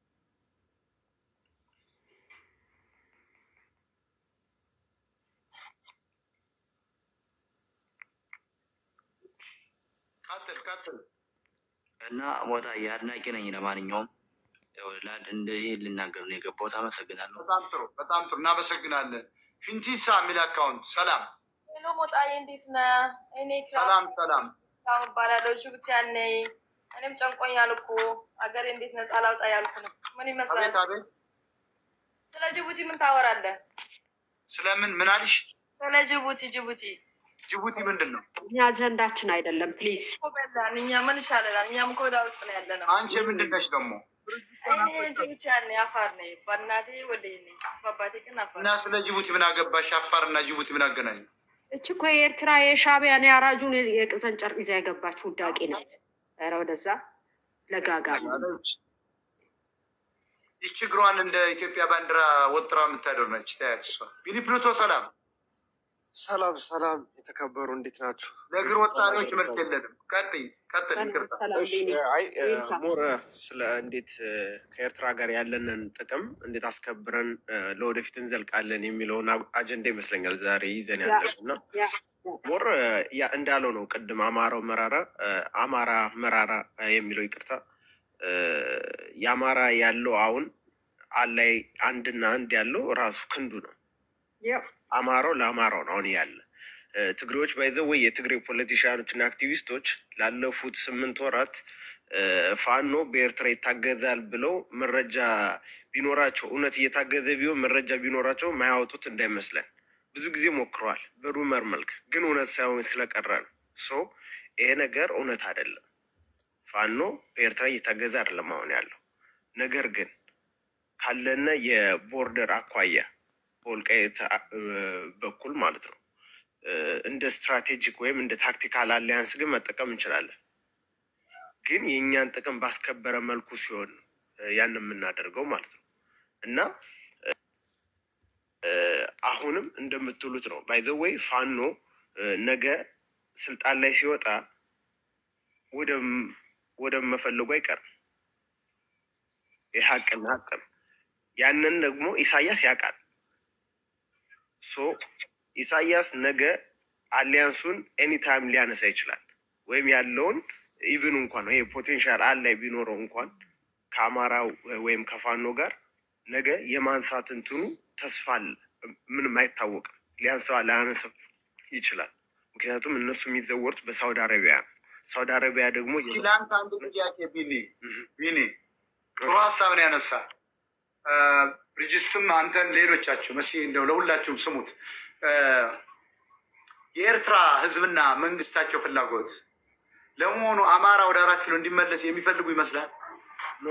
ቀጥል ቀጥል። እና ሞታ የአድናቂ ነኝ። ለማንኛውም እንደዚህ ልናገር ነው የገባሁት። አመሰግናለሁ። በጣም ጥሩ በጣም ጥሩ እናመሰግናለን። ፊንቲሳ የሚል አካውንት ሰላም ሄሎ ሞጣዬ እንዴት ነህ? እኔ ሰላም ሰላም ክራም እባላለሁ። ጅቡቲ ያነኝ እኔም ጨንቆኛል እኮ አገሬ እንዴት ነፃ ላውጣ ያልኩ ነው። ምን ይመስላል? አቤት አቤት። ስለ ጅቡቲ ምን ታወራለህ? ስለምን ምን አልሽ? ስለ ጅቡቲ ጅቡቲ ጅቡቲ ምንድን ነው? እኛ አጀንዳችን አይደለም። ፕሊዝ እኮ በላን። እኛ ምን ይሻለናል? እኛም እኮ ወደ ውስጥ ነው ያለ ነው። አንቺ ምንድን ነሽ ደግሞ? እኔ ጅቡቲ ያነኝ አፋር ነኝ። በእናቴ ወልይ ነኝ፣ በአባቴ ግን አፋር እና ስለ ጅቡቲ ምን አገባሽ? አፋር እና ጅቡቲ ምን አገናኙ? እች እኮ የኤርትራ የሻቢያን የአራጁን የቅዘን ጨርቅ ይዛ የገባች ውዳቂ ናት። ኧረ ወደዛ ለጋጋ ይቺ እግሯን እንደ ኢትዮጵያ ባንዲራ ወጥራ የምታደር ነች። ታያት እሷ ቢኒ ፕሉቶ ሰላም ሰላም ሰላም፣ የተከበሩ እንዴት ናችሁ? ለእግር ወጣሪዎች መልክ የለንም። ቀጥይ ቀጥል። ይቅርታ እሺ፣ አይ ሞር ስለ እንዴት እ፣ ከኤርትራ ጋር ያለንን ጥቅም እንዴት አስከብረን እ፣ ለወደፊት እንዘልቃለን የሚለውን አ- አጀንዳ ይመስለኛል ዛሬ ይዘን ያለን እና ሞር እ፣ ያ እንዳለው ነው ቅድም አማራው መራራ እ፣ አማራ መራራ እ፣ የሚለው ይቅርታ እ፣ የአማራ ያለው አሁን አላይ አንድና አንድ ያለው ራሱ ክንዱ ነው። አማራው ለአማራው ነው አሁን ያለ እ፣ ትግሬዎች ባይዘው ወይ የትግሬ ፖለቲሽያኖች እና አክቲቪስቶች ላለፉት ስምንት ወራት እ፣ ፋኖ በኤርትራ ይታገዛል ብለው መረጃ ቢኖራቸው እውነት እየታገዘ ቢሆን መረጃ ቢኖራቸው ማያወጡት እንዳይመስለን ብዙ ጊዜ ሞክረዋል በሩመር መልክ ግን እውነት ሳይሆን ስለቀረ ነው ሶ ይሄ ነገር እውነት አይደለም ፋኖ በኤርትራ እየታገዘ አይደለም አሁን ያለው ነገር ግን ካለነ የቦርደር አኳያ በወልቃይት አ- እ፣ በኩል ማለት ነው እ፣ እንደ ስትራቴጂክ ወይም እንደ ታክቲካል አሊያንስ ግን መጠቀም እንችላለን። ግን የእኛን ጥቅም ባስከበረ መልኩ ሲሆን ነው እ፣ ያን የምናደርገው ማለት ነው እና እ፣ አሁንም እንደምትሉት ነው ባይዘወይ ፋኖ እ፣ ነገ ስልጣን ላይ ሲወጣ ወደም- ወደመፈለጉ አይቀርም። ይህ ሀቅና ሀቅ ነው። ያንን ደግሞ ኢሳያስ ያውቃል። ሶ ኢሳያስ ነገ አሊያንሱን ኤኒታይም ሊያነሳ ይችላል። ወይም ያለውን ኢቭን እንኳን ይሄ ፖቴንሻል አላይ ቢኖረው እንኳን ከአማራው ወይም ከፋኖ ጋር ነገ የማንሳት እንትኑ ተስፋ አለ። ምንም አይታወቅም። ሊያንሳ ሊያነሳ ይችላል። ምክንያቱም እነሱ የሚዘወሩት በሳውዲ አረቢያ ነው። ሳውዲ አረቢያ ደግሞ እስኪ ለአንተ አንድ ጥያቄ ቢኒ ቢኒ ጥሩ ሀሳብ ነው ያነሳ ብሪጅስትም አንተን ሌሎቻችሁ መስ እንደው ለሁላችሁም ስሙት እ፣ የኤርትራ ህዝብና መንግስታቸው ፍላጎት ለመሆኑ አማራ ወደ አራት ኪሎ እንዲመለስ የሚፈልጉ ይመስላል? ኖ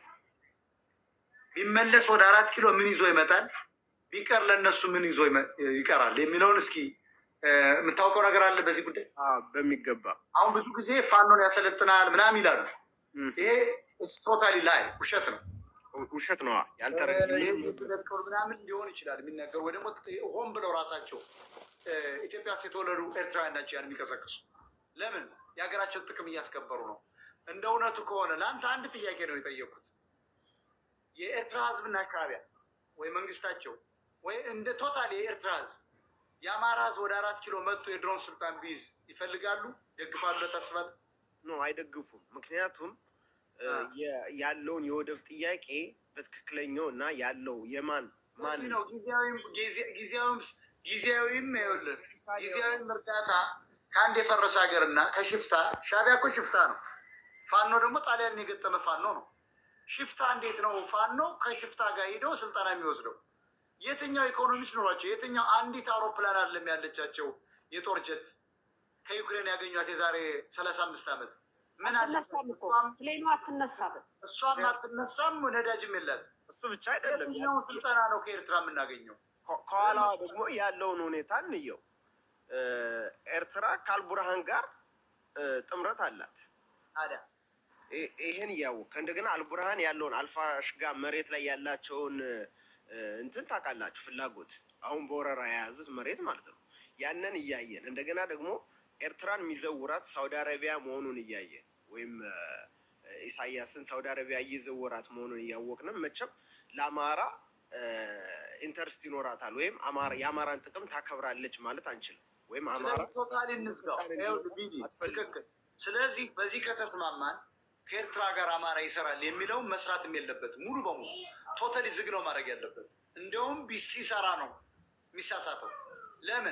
ቢመለስ ወደ አራት ኪሎ ምን ይዞ ይመጣል? ቢቀር ለእነሱ ምን ይዞ ይመ- ይቀራል የሚለውን እስኪ እ፣ የምታውቀው ነገር አለ በዚህ ጉዳይ? በሚገባ አሁን ብዙ ጊዜ ፋኖን ያሰለጥናል ምናምን ይላሉ። ይሄ ቶታሊ ላይ ውሸት ነው። ውሸት ነዋ። ያልተረገጠ ያልተረገጠ ምናምን ሊሆን ይችላል የሚነገሩ ወይ ደግሞ ሆን ብለው ራሳቸው እ፣ ኢትዮጵያ ውስጥ የተወለዱ ኤርትራውያን ናቸው ያን የሚቀሰቅሱ። ለምን የሀገራቸውን ጥቅም እያስከበሩ ነው። እንደ እውነቱ ከሆነ ለአንተ አንድ ጥያቄ ነው የጠየኩት። የኤርትራ ህዝብና ሻዕቢያ ወይ መንግስታቸው ወይ እንደ ቶታል የኤርትራ ህዝብ የአማራ ህዝብ ወደ አራት ኪሎ መጥቶ የድሮን ስልጣን ቢይዝ ይፈልጋሉ? ደግፋሉ? ለታስባል ኖ አይደግፉም። ምክንያቱም እ፣ የ- ያለውን የወደብ ጥያቄ በትክክለኛው እና ያለው የማን ማን እዚህ ነው ጊዜያዊም ጊዜ- ጊዜያዊም ጊዜያዊም ይኸውልህ ጊዜያዊም እርዳታ ከአንድ የፈረሰ ሀገር እና ከሽፍታ ሻዕቢያ እኮ ሽፍታ ነው። ፋኖ ደግሞ ጣሊያን የገጠመ ፋኖ ነው። ሽፍታ እንዴት ነው ፋኖ ከሽፍታ ጋር ሄደው ስልጠና የሚወስደው? የትኛው ኢኮኖሚክስ ኖሯቸው? የትኛው አንዲት አውሮፕላን አለም ያለቻቸው የጦር ጀት ከዩክሬን ያገኟት የዛሬ ሰላሳ አምስት ዓመት ምን አለ? አትነሳም እኮ ፕሌኑ አትነሳም። እሷም አትነሳም፣ ነዳጅም የላት። እሱ ብቻ አይደለም የትኛው ስልጠና ነው ከኤርትራ የምናገኘው? ከ- ከኋላዋ ደግሞ ያለውን ሁኔታ እንየው። እ፣ ኤርትራ ከአልቡርሃን ጋር እ፣ ጥምረት አላት። ታዲያ ይ- ይሄን እያወቅ እንደገና አልቡርሃን ያለውን አልፋሽጋ መሬት ላይ ያላቸውን እ፣ እንትን ታውቃላችሁ፣ ፍላጎት አሁን በወረራ የያዙት መሬት ማለት ነው። ያንን እያየን እንደገና ደግሞ ኤርትራን የሚዘውራት ሳውዲ አረቢያ መሆኑን እያየን ወይም እ፣ ኢሳያስን ሳውዲ አረቢያ እየዘወራት መሆኑን እያወቅንም መቼም ለአማራ እ፣ ኢንተርስት ይኖራታል ወይም አማራ የአማራን ጥቅም ታከብራለች ማለት አንችልም። ወይም አማራ ቶታሊ እንዝጋው። ይኸውልህ ቢኒ ትክክል። ስለዚህ በዚህ ከተስማማን ከኤርትራ ጋር አማራ ይሰራል የሚለው መስራትም የለበትም። ሙሉ በሙሉ ቶታሊ ዝግ ነው ማድረግ ያለበት። እንዲያውም ቢ- ሲሰራ ነው የሚሳሳተው። ለምን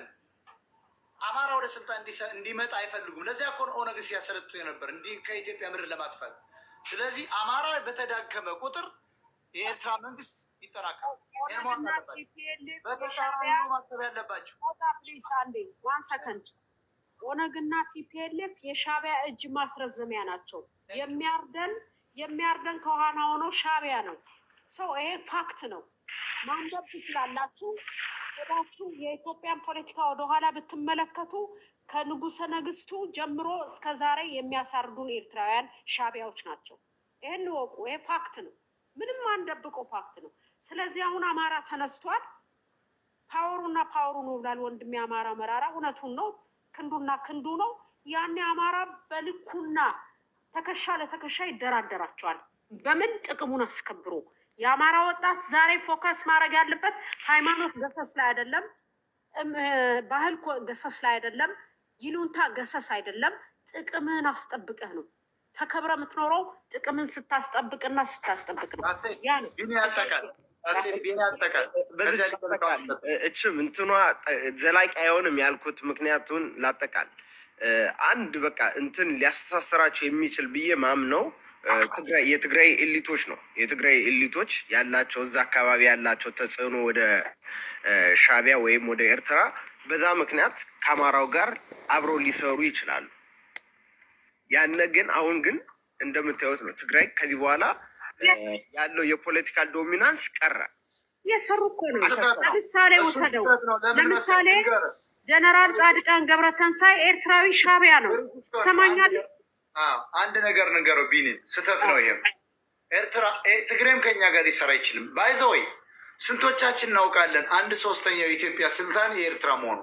አማራ ወደ ስልጣን እንዲሰ- እንዲመጣ አይፈልጉም። ለዚያ እኮ ነው ኦነግ ሲያሰለጡ የነበር እንዲህ ከኢትዮጵያ ምድር ለማጥፋት። ስለዚህ አማራ በተዳከመ ቁጥር የኤርትራ መንግስት ይጠናከራል። ይህን ማወቅ ኦነግና አለባቸው። ቲፒኤልኤፍ በተሻለ የሻዕቢያ ነው ማሰብ ያለባቸው። ቦታ ፕሊስ አንዴ ዋን ሰከንድ። ኦነግና ቲፒኤልኤፍ የሻዕቢያ እጅ ማስረዘሚያ ናቸው። የሚያርደን የሚያርደን ከኋላ ሆኖ ሻዕቢያ ነው። ሰው ይሄ ፋክት ነው። ማንበብ ትችላላችሁ። ሄዳችሁ የኢትዮጵያን ፖለቲካ ወደኋላ ብትመለከቱ ከንጉሰ ነገስቱ ጀምሮ እስከ ዛሬ የሚያሳርዱን ኤርትራውያን ሻዕቢያዎች ናቸው። ይህን ወቁ። ይሄ ፋክት ነው። ምንም አንደብቀው ፋክት ነው። ስለዚህ አሁን አማራ ተነስቷል። ፓወሩና ፓወሩ ነው ብላል ወንድሜ አማራ መራራ። እውነቱን ነው። ክንዱና ክንዱ ነው። ያኔ አማራ በልኩና ተከሻ ለተከሻ ይደራደራቸዋል። በምን ጥቅሙን አስከብሮ የአማራ ወጣት ዛሬ ፎከስ ማድረግ ያለበት ሃይማኖት ገሰስ ላይ አይደለም፣ እም፣ ባህል ኮ- ገሰስ ላይ አይደለም፣ ይሉንታ ገሰስ አይደለም። ጥቅምህን አስጠብቀህ ነው ተከብረ የምትኖረው። ጥቅምን ስታስጠብቅና ስታስጠብቅ ነው። ያ ነው ቢኒ ያጠቃል ቢኒ ያጠቃል በዚህ ከዚያ ላጠቃል። እችም እንትኗ ጠ- ዘላቂ አይሆንም ያልኩት ምክንያቱን ላጠቃል። እ፣ አንድ በቃ እንትን ሊያስተሳስራቸው የሚችል ብዬ ማምነው እ፣ ትግራይ የትግራይ ኤሊቶች ነው። የትግራይ ኤሊቶች ያላቸው እዛ አካባቢ ያላቸው ተጽዕኖ ወደ እ፣ ሻዕቢያ ወይም ወደ ኤርትራ በዛ ምክንያት ከአማራው ጋር አብረው ሊሰሩ ይችላሉ። ያነ ግን አሁን ግን እንደምታዩት ነው ትግራይ ከዚህ በኋላ እ፣ ያለው የፖለቲካል ዶሚናንስ ቀረ። እየሰሩ እኮ ነው። ስህተት ነው። ለምሳሌ እሱ ውሰደው። ስህተት ነው። ለምን ለምሳሌ መሰለህ? ንገርህ። ጀነራል ጻድቃን ገብረተንሳይ ኤርትራዊ ሻዕቢያ ነው። ሰማኛለህ? አዎ፣ አንድ ነገር ንገረው ቢኒ፣ ስህተት ነው ይሄም። ኤርትራ ኤ- ትግሬም ከኛ ጋር ሊሰራ አይችልም። ባይዘወይ ስንቶቻችን እናውቃለን? አንድ ሶስተኛው የኢትዮጵያ ስልጣን የኤርትራ መሆኑ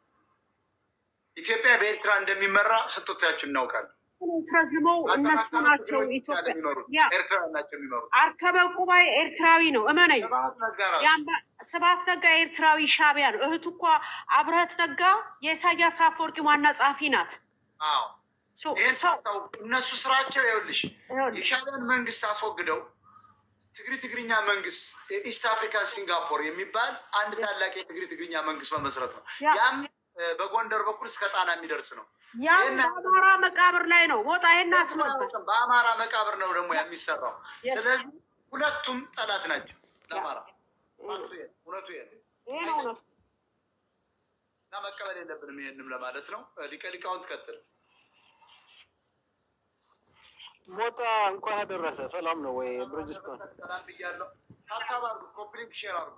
ኢትዮጵያ በኤርትራ እንደሚመራ ስንቶቻችን እናውቃለን? ትረዝመው እነሱ ናቸው ኢትዮጵያ ያ ኤርትራ ናቸው የሚመሩት። አርከበ ቁባይ ኤርትራዊ ነው። እመነኝ። ስብሐት ነጋ ራሱ የአምባ- ስብሐት ነጋ ኤርትራዊ ሻዕቢያ ነው። እህቱ እኳ አብረህት ነጋ የኢሳያስ አፈወርቂ ዋና ጸሐፊ ናት። አዎ ሶ- ይህን ሰው ሳታውቅ እነሱ ስራቸው ይኸውልሽ ይኸውልህ፣ የሻዕቢያን መንግስት አስወግደው ትግሪ ትግርኛ መንግስት የኢስት አፍሪካ ሲንጋፖር የሚባል አንድ ታላቅ የትግሪ ትግርኛ መንግስት መመስረት ነው። ያ- ያም እ፣ በጎንደር በኩል እስከ ጣና የሚደርስ ነው። ያም ይህን በአማራ መቃብር ላይ ነው። ወጣ ይሄን አስመልከት። በአማራ መቃብር ነው ደግሞ የሚሰራው። Yes. ስለዚህ ሁለቱም ጠላት ናቸው ለአማራ። ፋክቱ ይሄ ነው፣ እውነቱ ይሄ ነው። ይሄ ነው እውነቱ። እና መቀበል የለብንም ይሄንም ለማለት ነው። እ፣ ሊቀ ሊቃውንት ቀጥል። ሞጣ እንኳን አደረሰ። ሰላም ነው ወይ ብርጅስቶን? ሰላም ብያለሁ። ታብታብ አድርጉ፣ ኮፕሊንግ ሼር አድርጉ።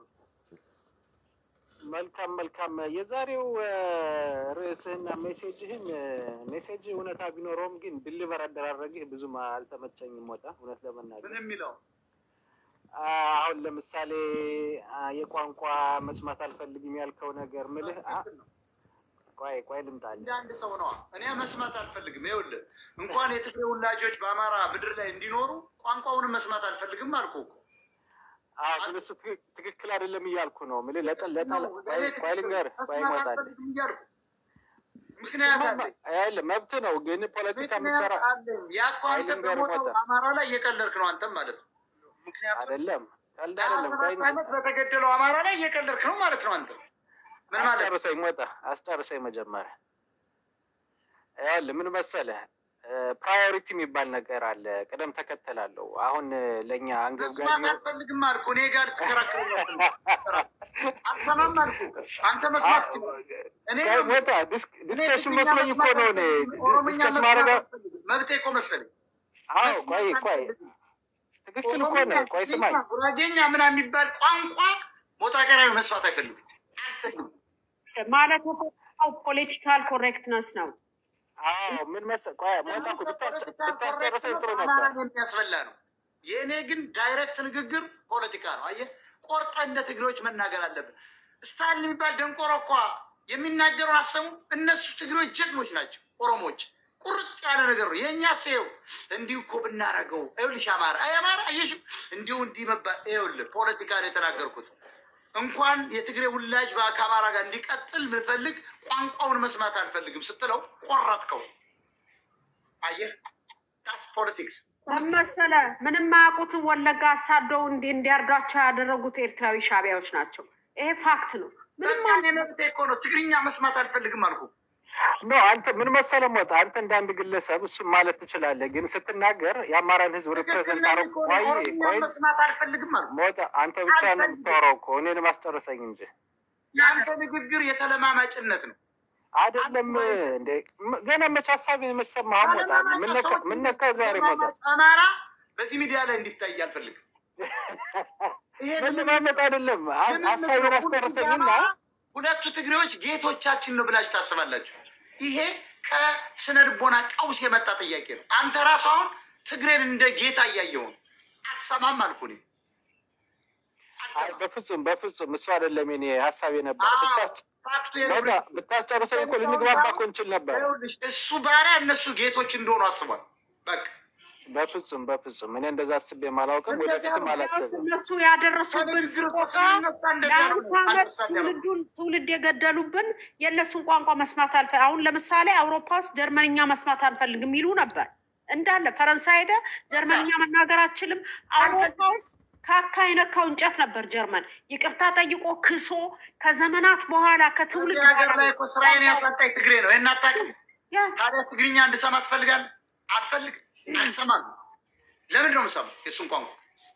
መልካም መልካም። የዛሬው እ፣ ርዕስህና ሜሴጅህን እ፣ ሜሴጅ እውነታ ቢኖረውም ግን ድሊቨር አደራረግህ ብዙም አልተመቸኝም። ሞጣ እውነት ለመናገር ምን የሚለው አ፣ አሁን ለምሳሌ አ፣ የቋንቋ መስማት አልፈልግም ያልከው ነገር ምልህ አ፣ ቆይ ቆይ ልምጣልህ። እንደ አንድ ሰው ነዋ። እኔ መስማት አልፈልግም። ይኸውልህ እንኳን የትግሬ ውላጆች በአማራ ምድር ላይ እንዲኖሩ ቋንቋውንም መስማት አልፈልግም አልኩ እኮ። አዎ ግን እሱ ትክክ- ትክክል አይደለም እያልኩ ነው ምልህ ለጠ- ለጠ- ቆይ ቆይ ልንገርህ ቆይ መስማት እመጣለሁ። አልፈልግም እያልኩ ምክንያት አለኝ። ያለ መብት ነው ግን ፖለቲካ የምትሰራ ምክንያት አለኝ። ያ እኮ አንተ ልንገርህ በሞተው ሞታ። አማራ ላይ እየቀለድክ ነው አንተም ማለት ነው። ምክንያቱም አይደለም ቀልድ ሀያ አይደለም። ቆይ ሰባት ዓመት በተገደለው አማራ ላይ እየቀለድክ ነው ማለት ነው አንተ። ምን ማለት ነው? አስጨርሰኝ ሞጣ አስጨርሰኝ መጀመሪያ ያለ ምን መሰለህ ፕራዮሪቲ የሚባል ነገር አለ ቅደም ተከተል አለው አሁን እ፣ ለእኛ አንገብጋቢ መስማት አልፈልግም አልኩ። እኔ ጋር ትከራከረኛለህ። አልሰማም አልኩ። አንተ መስማት ትችላለህ። እኔ ቆይ ሞጣ ዲስክ- ዲስከሽን መስሎኝ እኮ ነው እኔ ኦሮምኛ ዲስከስ መስማት ማድረግ አልፈልግም። መብቴ እኮ መሰለኝ። አዎ ቆይ ቆይ ትክክል እኮ ነህ ቆይ ስማኝ ጉራጌኛ ምናምን የሚባል ቋንቋ ሞጣ ቀራዊ መስማት አይፈልግም። አልፈልግም። ማለት የፈለገው ፖለቲካል ኮሬክትነስ ነው። አዎ ምን መሰለህ ቆይ ሞጣ እኮ ብታስጨ- ብታስጨርሰኝ ጥሩ ነበር አማራን የሚያስበላ ነው። የእኔ ግን ዳይሬክት ንግግር ፖለቲካ ነው። አየህ፣ ቆርጠህ እንደ ትግሬዎች መናገር አለብን። ስታሊን የሚባል ደንቆሮ እኳ የሚናገረውን አሰሙ። እነሱ ትግሬዎች ጀግኖች ናቸው። ኦሮሞዎች ቁርጥ ያለ ነገር ነው። የእኛ ሰው እንዲሁ እኮ ብናረገው ይኸውልሽ፣ አማራ አይ አማራ አየሽም፣ እንዲሁ እንዲህ መባል ይኸውልህ፣ ፖለቲካ ነው የተናገርኩት። እንኳን የትግሬ ውላጅ በ- ከአማራ ጋር እንዲቀጥል ብፈልግ ቋንቋውን መስማት አልፈልግም ስትለው ቆረጥከው። አየህ፣ ታስ ፖለቲክስ መሰለ ምንም ማያውቁትን ወለጋ አሳደው እንዲ- እንዲያርዷቸው ያደረጉት ኤርትራዊ ሻዕቢያዎች ናቸው። ይሄ ፋክት ነው። ምንም በቃ እኔ መብቴ እኮ ነው። ትግርኛ መስማት አልፈልግም አልኩ። ኖ አንተ ምን መሰለህ ሞጣ አንተ እንደ አንድ ግለሰብ እሱም ማለት ትችላለህ፣ ግን ስትናገር የአማራን ህዝብ ሪፕሬዘንት ትክክል አረግ እኮ ነው። ቆይ ኦሮምኛ ቆይ መስማት አልፈልግም አልኩ። ሞጣ አንተ ብቻ ነው አልፈልግም። የምታወራው እኮ እኔን ማስጨረሰኝ እንጂ የአንተ ንግግር የተለማማጭነት ነው። አይደለም እንዴ ም- ገና መች ሀሳብ የምሰማህ ሞጣ ምን ነካ- ምን ነካ ዛሬ ሞጣ አማራ በዚህ ሚዲያ ላይ እንዲታይ አልፈልግም። መለማመጥ አይደለም ሀ- ሀሳብን አስጨርሰኝና ሁለቱ ትግሬዎች ጌቶቻችን ነው ብላችሁ ታስባላችሁ? ይሄ ከስነ ልቦና ቀውስ የመጣ ጥያቄ ነው። አንተ ራሱ አሁን ትግሬን እንደ ጌታ እያየው ነው። አልሰማም አልኩ እኔ። አይ በፍጹም በፍጹም እሱ አይደለም የኔ ሀሳብ የነበረ አዎ፣ ብታስ- ፋክቱ በቃ ይኸውልህ፣ ብታስጨርሰኝ እኮ ልንግባባ እኮ እንችል ነበር። ይኸውልሽ፣ እሱ ባሪያ እነሱ ጌቶች እንደሆኑ አስቧል። በቃ በፍጹም በፍጹም እኔ እንደዛ አስቤ አላውቅም፣ እንደዚያ ወደፊትም ነው። ቢያንስ አላስብም። እነሱ ያደረሱብን ከንግግር እኮ ስቆቃ ስንነሳ እንደዚያ ነው። ለአምሳ ዓመት አንደርስታንድ ያደርጉ። ትውልዱን ትውልድ የገደሉብን የእነሱን ቋንቋ መስማት አልፈ አሁን ለምሳሌ አውሮፓ ውስጥ ጀርመንኛ መስማት አንፈልግም ይሉ ነበር እንዳለ ፈረንሳይ ሄደ ጀርመንኛ መናገር አችልም። አውሮፓ ውስጥ ካካ የነካው እንጨት ነበር ጀርመን ይቅርታ ጠይቆ ክሶ ከዘመናት በኋላ ከትውልድ እዚህ ሀገር በኋላ ላይ እኮ ስራዬን ያሳጣኝ ትግሬ ነው። ይህን አታውቅም? ያ ታዲያ ትግርኛ እንድሰማ ትፈልጋለህ? አልፈልግም፣ አልሰማም። ለምንድን ነው የምሰማው የእሱን ቋንቋ?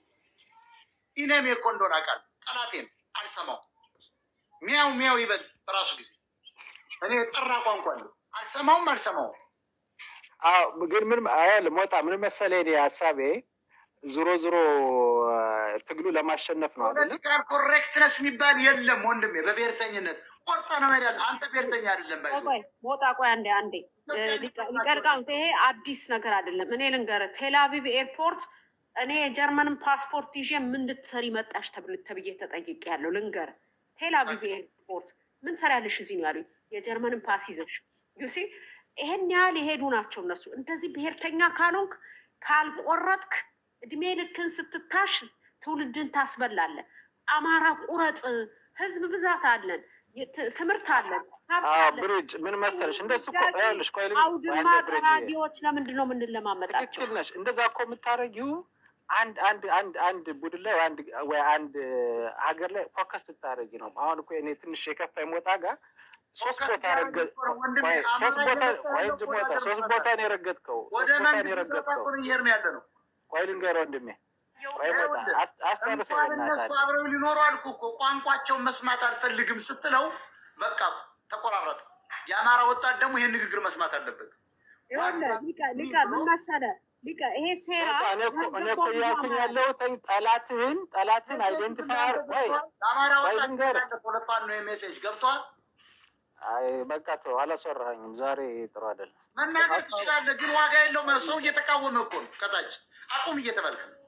ኢነሜ እኮ እንደሆነ አውቃለሁ። ጠላቴ ነው፣ አልሰማውም። ሚያው ሚያው ይበል በራሱ ጊዜ። እኔ የጠራ ቋንቋ አለ፣ አልሰማውም፣ አልሰማውም። አዎ ግን ምን አይል ሞጣ ምን መሰለህ እኔ ሀሳቤ ዞሮ ዞሮ ትግሉ ለማሸነፍ ነው አይደለ? ፖለቲካል ኮሬክትነስ የሚባል የለም ወንድሜ። በብሔርተኝነት ቆርጠ ነው መሄድ ያለ። አንተ ብሔርተኛ አይደለም ባይዞ ቆይ ሞጣ ቆይ አንዴ አንዴ ሊቀልቃውት ይሄ አዲስ ነገር አይደለም። እኔ ልንገርህ ቴልአቪቭ ኤርፖርት እኔ የጀርመንን ፓስፖርት ይዤ ምን ልትሰሪ መጣሽ ተብል ተብዬ ተጠይቄ ያለው ልንገርህ። ቴልአቪቭ ኤርፖርት ምን ትሰሪያለሽ እዚህ ነው ያሉኝ። የጀርመንን ፓስ ይዘሽ ዩሲ ይሄን ያህል የሄዱ ናቸው እነሱ። እንደዚህ ብሔርተኛ ካልሆንክ ካልቆረጥክ እድሜ ልክን ስትታሽ ትውልድን ታስበላለህ። አማራ ቁረጥ፣ ህዝብ ብዛት አለን፣ የት- ትምህርት አለን፣ ሀብት አዎ አለን። ብርጅ ምን መሰለሽ እንደሱ እኮ ይኸውልሽ ቆይ ልኝ- አውድማ አንዴ ብርጅ ጠራጊዎች ለምንድን ነው የምንለማመጣቸው? ትክክል ነሽ። እንደዛ እኮ የምታደርጊው አንድ አንድ አንድ አንድ ቡድን ላይ ወይ አንድ ወይ አንድ ሀገር ላይ ፎከስ ስታደርጊ ነው። አሁን እኮ እኔ ትንሽ የከፋ ሞጣ ጋር ሶስት ቦታ ረገ ወንድሜ ቆይ አማራ ሶስት ቦታ እየመጣ ቆይ ያለው እንጂ ወደ ሞጣ ሀገር ሶስት መሰረት ቦታ ነው የረገጥከው። ወደ ሶስት ቦታ ነው መንግስት የረገጥከው። ተጠቁን እየሄድን ያለ ነው። ቆይ ልንገር ወንድሜ፣ ቆይ ሞጣ ይኸውልህ፣ አስ- አስጨርሰኝ እንኳን በእናትህ እነሱ አብረው ሊኖሩ አልኩ እኮ ቋንቋቸውን መስማት አልፈልግም ስትለው በቃ ተቆራረጠ። የአማራ ወጣት ደግሞ ይሄን ንግግር መስማት አለበት። ይኸውልህ ሊቀ ሊቀ ምን መሰለህ ሊቀ ይሄ ሴራ ሞጣ እኔ እኮ እኔ እኮ ያልገባው ብዙ እያልኩኝ አማራ ያለሁት ጠላትህን ጠላትን አይደንቲፋይ ቆይ ለአማራ ቆይ ወጣት ልንገርህ ያለ ፖለፋን ነው የሜሴጅ ገብቷል። አይ በቃ ተው፣ አላስወራኸኝም። ዛሬ ጥሩ አይደለም። መናገር ትችላለህ፣ ግን ዋጋ የለውም። ሰው እየተቃወመ እኮ ነው ከታች አቁም እየተባልክ ነው።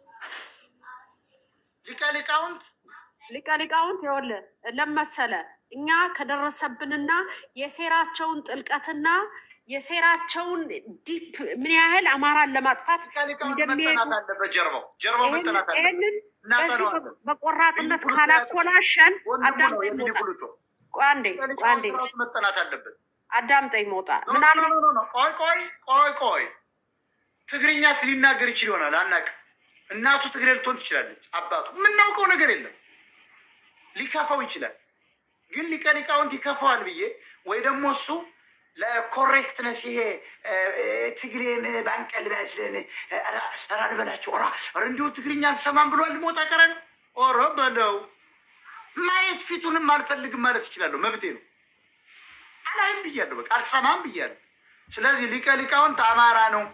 ሊቀ ሊቃውንት ሊቀ ሊቃውንት ይኸውልህ ለመሰለ እኛ ከደረሰብንና የሴራቸውን ጥልቀትና የሴራቸውን ዲፕ ምን ያህል አማራን ለማጥፋት ሊቀ ሊቃውንት እንደሚሄዱ መጠናት አለበት። ጀርባው ጀርባው ይህንን መጠናት አለበት። ይህንን በዚህ እናጠነዋለን። በቆራጥነት ልዩ ፕሉቶ ካላኮላሸን ወንድሙ ነው አዳምጠኝ የሚኒ ሞጣ ፕሉቶ ቆይ አንዴ ሊቀ ቆይ አንዴ ሊቃውንት ራሱ መጠናት አለበት። አዳምጠኝ ሞጣ ኖ ምን ኖ አለ ኖ ኖ ኖ ቆይ ቆይ ቆይ ቆይ ትግርኛ ሊናገር ይችል ይሆናል አናውቅም። እናቱ ትግሬ ልትሆን ትችላለች። አባቱ የምናውቀው ነገር የለም። ሊከፋው ይችላል። ግን ሊቀ ሊቃውንት ይከፋዋል ብዬ ወይ ደግሞ እሱ ለኮሬክትነስ ይሄ እ፣ እ፣ ትግሬን ባንቀል በስለን ራ ልበላቸው ራ ኧረ እንዲሁ ትግርኛ አልሰማም ብሏል። ሞጣ ቀረ ኦረ በለው ማየት ፊቱንም አልፈልግም ማለት ይችላለሁ። መብቴ ነው። አላይም ብያለሁ። በቃ አልሰማም ብያለሁ። ስለዚህ ሊቀ ሊቃውንት አማራ ነው፣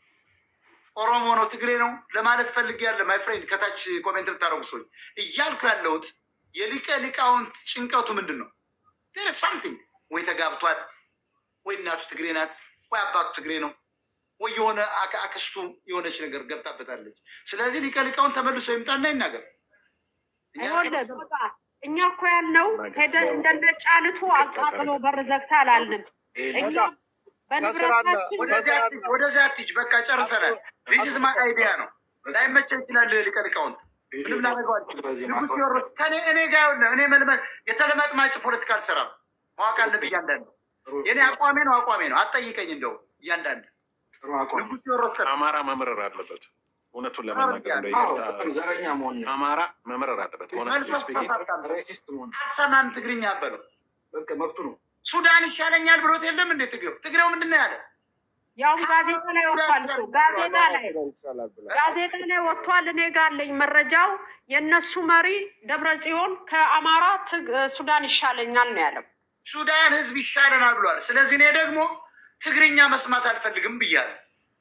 ኦሮሞ ነው፣ ትግሬ ነው ለማለት ፈልጌያለሁ። ማይ ፍሬንድ ከታች ኮሜንት ብታደረጉ ሰዎች እያልኩ ያለሁት የሊቀ ሊቃውንት ጭንቀቱ ምንድን ነው? ር ሳምቲንግ ወይ ተጋብቷል፣ ወይ እናቱ ትግሬ ናት፣ ወይ አባቱ ትግሬ ነው፣ ወይ የሆነ አክ- አክስቱ የሆነች ነገር ገብታበታለች። ስለዚህ ሊቀ ሊቃውንት ተመልሶ ይምጣና ይናገር። እኛ ይኸውልህ በቃ እኛ እኮ ያልነው ሄደን እንደነ ጫልቱ አቃጥሎ በር ዘግታ አላልንም። እኛ በንብረታችን ወደዚያ አትሂጅ፣ ወደዚያ አትሂጅ። በቃ ጨርሰናል። ዚስ ማይ አይዲያ ነው። ላይመቸን ይችላል ሊቀ ሊቃውንት ምንም ላደርገው አልችልም። ንጉሥ ቴዎድሮስ ከኔ እኔ ጋር ይኸውልህ፣ እኔ መልመድ የተለማጥማጭ ፖለቲካ አልሰራም። ማወቅ አለብህ እያንዳንዱ የኔ አቋሜ ነው አቋሜ ነው። አትጠይቀኝ እንደው እያንዳንዱ ንጉሥ ቴዎድሮስ ከ አማራ መምረር አለበት። እውነቱን ለመናገር እንደ ይቅርታ አማራ መምረር አለበት። ሆነስትሊ ስፒኪንግ አልሰማም ትግርኛ በለው መብቱ ነው። ሱዳን ይሻለኛል ብሎት የለም እንዴ ትግሬው ትግሬው ምንድን ነው ያለ? ያውም ጋዜጣ ላይ ወጥቷል እኮ ጋዜጣ ላይ ጋዜጣ ላይ ወጥቷል። እኔ ጋር አለኝ መረጃው። የእነሱ መሪ ደብረ ጽዮን ከአማራ ትግ- ሱዳን ይሻለኛል ነው ያለው። ሱዳን ህዝብ ይሻለናል ብሏል። ስለዚህ እኔ ደግሞ ትግርኛ መስማት አልፈልግም ብያለሁ።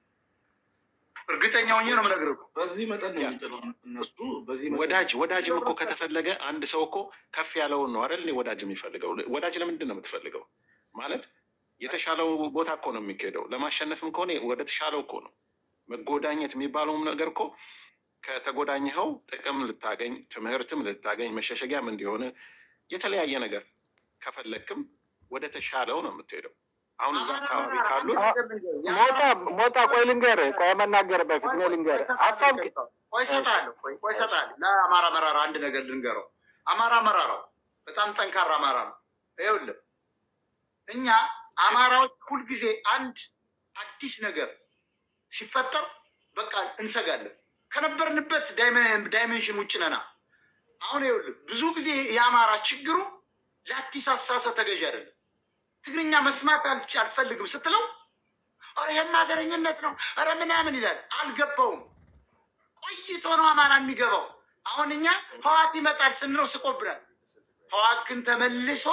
እርግጠኛ ሆኜ ነው የምነግርህ። በዚህ መጠን ነው የሚጥለው እነሱ በዚህ መጠን ወዳጅ ወዳጅም እኮ ከተፈለገ አንድ ሰው እኮ ከፍ ያለውን ነው አይደል? ወዳጅ የሚፈልገው ወዳጅ ለምንድን ነው የምትፈልገው? ማለት የተሻለው ቦታ እኮ ነው የሚካሄደው። ለማሸነፍም ከሆነ ወደ ተሻለው እኮ ነው። መጎዳኘት የሚባለውም ነገር እኮ ከተጎዳኝኸው ጥቅም ልታገኝ፣ ትምህርትም ልታገኝ፣ መሸሸጊያም እንዲሆን የተለያየ ነገር ከፈለክም ወደ ተሻለው ነው የምትሄደው። አሁን እዛ አካባቢ ካሉት ሞጣ ሞጣ ቆይ ልንገርህ፣ ቆይ መናገር በፊት እኔ ልንገርህ ሀሳብ ቆይ እሰጥሃለሁ፣ ቆይ ቆይ እሰጥሃለሁ። ለአማራ መራራ አንድ ነገር ልንገረው። አማራ መራራው በጣም ጠንካራ አማራ ነው። ይኸውልህ እኛ አማራዎች ሁልጊዜ አንድ አዲስ ነገር ሲፈጠር በቃ እንሰጋለን። ከነበርንበት ዳይሜንሽን ውጭ ነና። አሁን ይኸውልህ ብዙ ጊዜ የአማራ ችግሩ ለአዲስ አስተሳሰብ ተገዥ አይደለም። ትግርኛ መስማት አልች- አልፈልግም ስትለው ኧረ ይሄማ ዘረኝነት ነው ኧረ ምናምን ይላል። አልገባውም። ቆይቶ ነው አማራ የሚገባው። አሁን እኛ ህዋት ይመጣል ስንለው ስቆብናል። ህዋት ግን ተመልሶ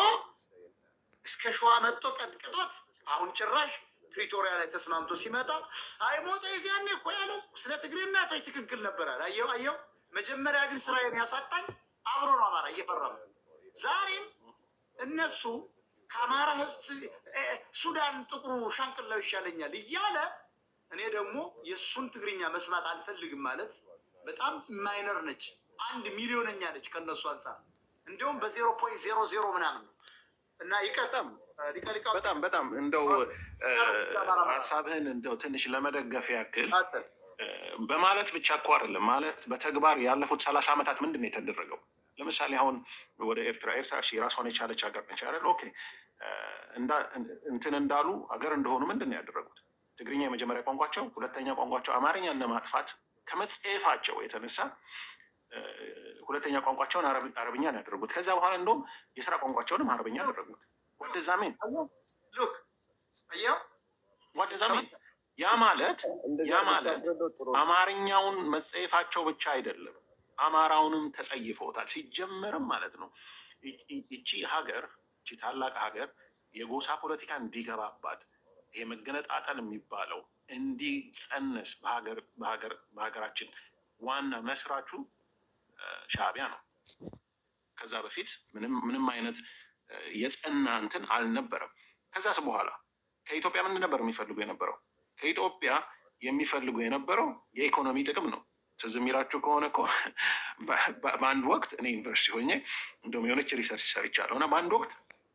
እስከ ሸዋ መጥቶ ቀጥቅጦት አሁን ጭራሽ ፕሪቶሪያ ላይ ተስማምቶ ሲመጣ አይ ሞጣ የዚያኔ እኮ ያለው ስለ ትግሬ እናቶች ትክክል ነበራል። አየው አየው። መጀመሪያ ግን ስራዬን ያሳጣኝ አብሮ ነው አማራ እየፈራ ነው። ዛሬም እነሱ ከአማራ ህዝብ እ፣ ሱዳን ጥቁሩ ሻንቅላው ይሻለኛል እያለ እኔ ደግሞ የእሱን ትግርኛ መስማት አልፈልግም ማለት በጣም ማይነር ነች። አንድ ሚሊዮነኛ ነች ከእነሱ አንጻር እንዲሁም በዜሮ ፖይንት ዜሮ ዜሮ ምናምን ነው እና ይቀጥም በጣም በጣም እንደው እ፣ ሀሳብህን እንደው ትንሽ ለመደገፍ ያክል እ፣ በማለት ብቻ እኮ አይደለም ማለት በተግባር ያለፉት ሰላሳ ዓመታት ምንድን ነው የተደረገው? ለምሳሌ አሁን ወደ ኤርትራ ኤርትራ እሺ ራሷን የቻለች ሀገር ነች አይደል? ኦኬ እ፣ እንዳ- እንትን እንዳሉ ሀገር እንደሆኑ ምንድን ነው ያደረጉት? ትግርኛ የመጀመሪያ ቋንቋቸው፣ ሁለተኛ ቋንቋቸው አማርኛን ለማጥፋት ከመጸየፋቸው የተነሳ እ፣ ሁለተኛ ቋንቋቸውን አረብ- አረብኛን ያደረጉት። ከዚያ በኋላ እንደውም የስራ ቋንቋቸውንም አረብኛ ያደረጉት። ወደዛሜን ሉክ አየው ወደዛሜን ያ ማለት ያ ማለት አማርኛውን መጸየፋቸው ብቻ አይደለም፣ አማራውንም ተጸይፈውታል። ሲጀመርም ማለት ነው ይ- ይ- ይቺ ሀገር ይቺ ታላቅ ሀገር የጎሳ ፖለቲካ እንዲገባባት ይሄ መገነጣጠል የሚባለው እንዲጸነስ በሀገር በሀገር በሀገራችን ዋና መስራቹ እ፣ ሻዕቢያ ነው። ከዛ በፊት ምንም ምንም አይነት እ፣ የጸና እንትን አልነበረም። ከዛስ በኋላ ከኢትዮጵያ ምንድን ነበር የሚፈልጉ የነበረው? ከኢትዮጵያ የሚፈልጉ የነበረው የኢኮኖሚ ጥቅም ነው። ትዝ የሚላችሁ ከሆነ እኮ በ- በ- በአንድ ወቅት እኔ ዩኒቨርሲቲ ሆኜ እንደውም የሆነች ሪሰርች ሰርቻለሁ እና በአንድ ወቅት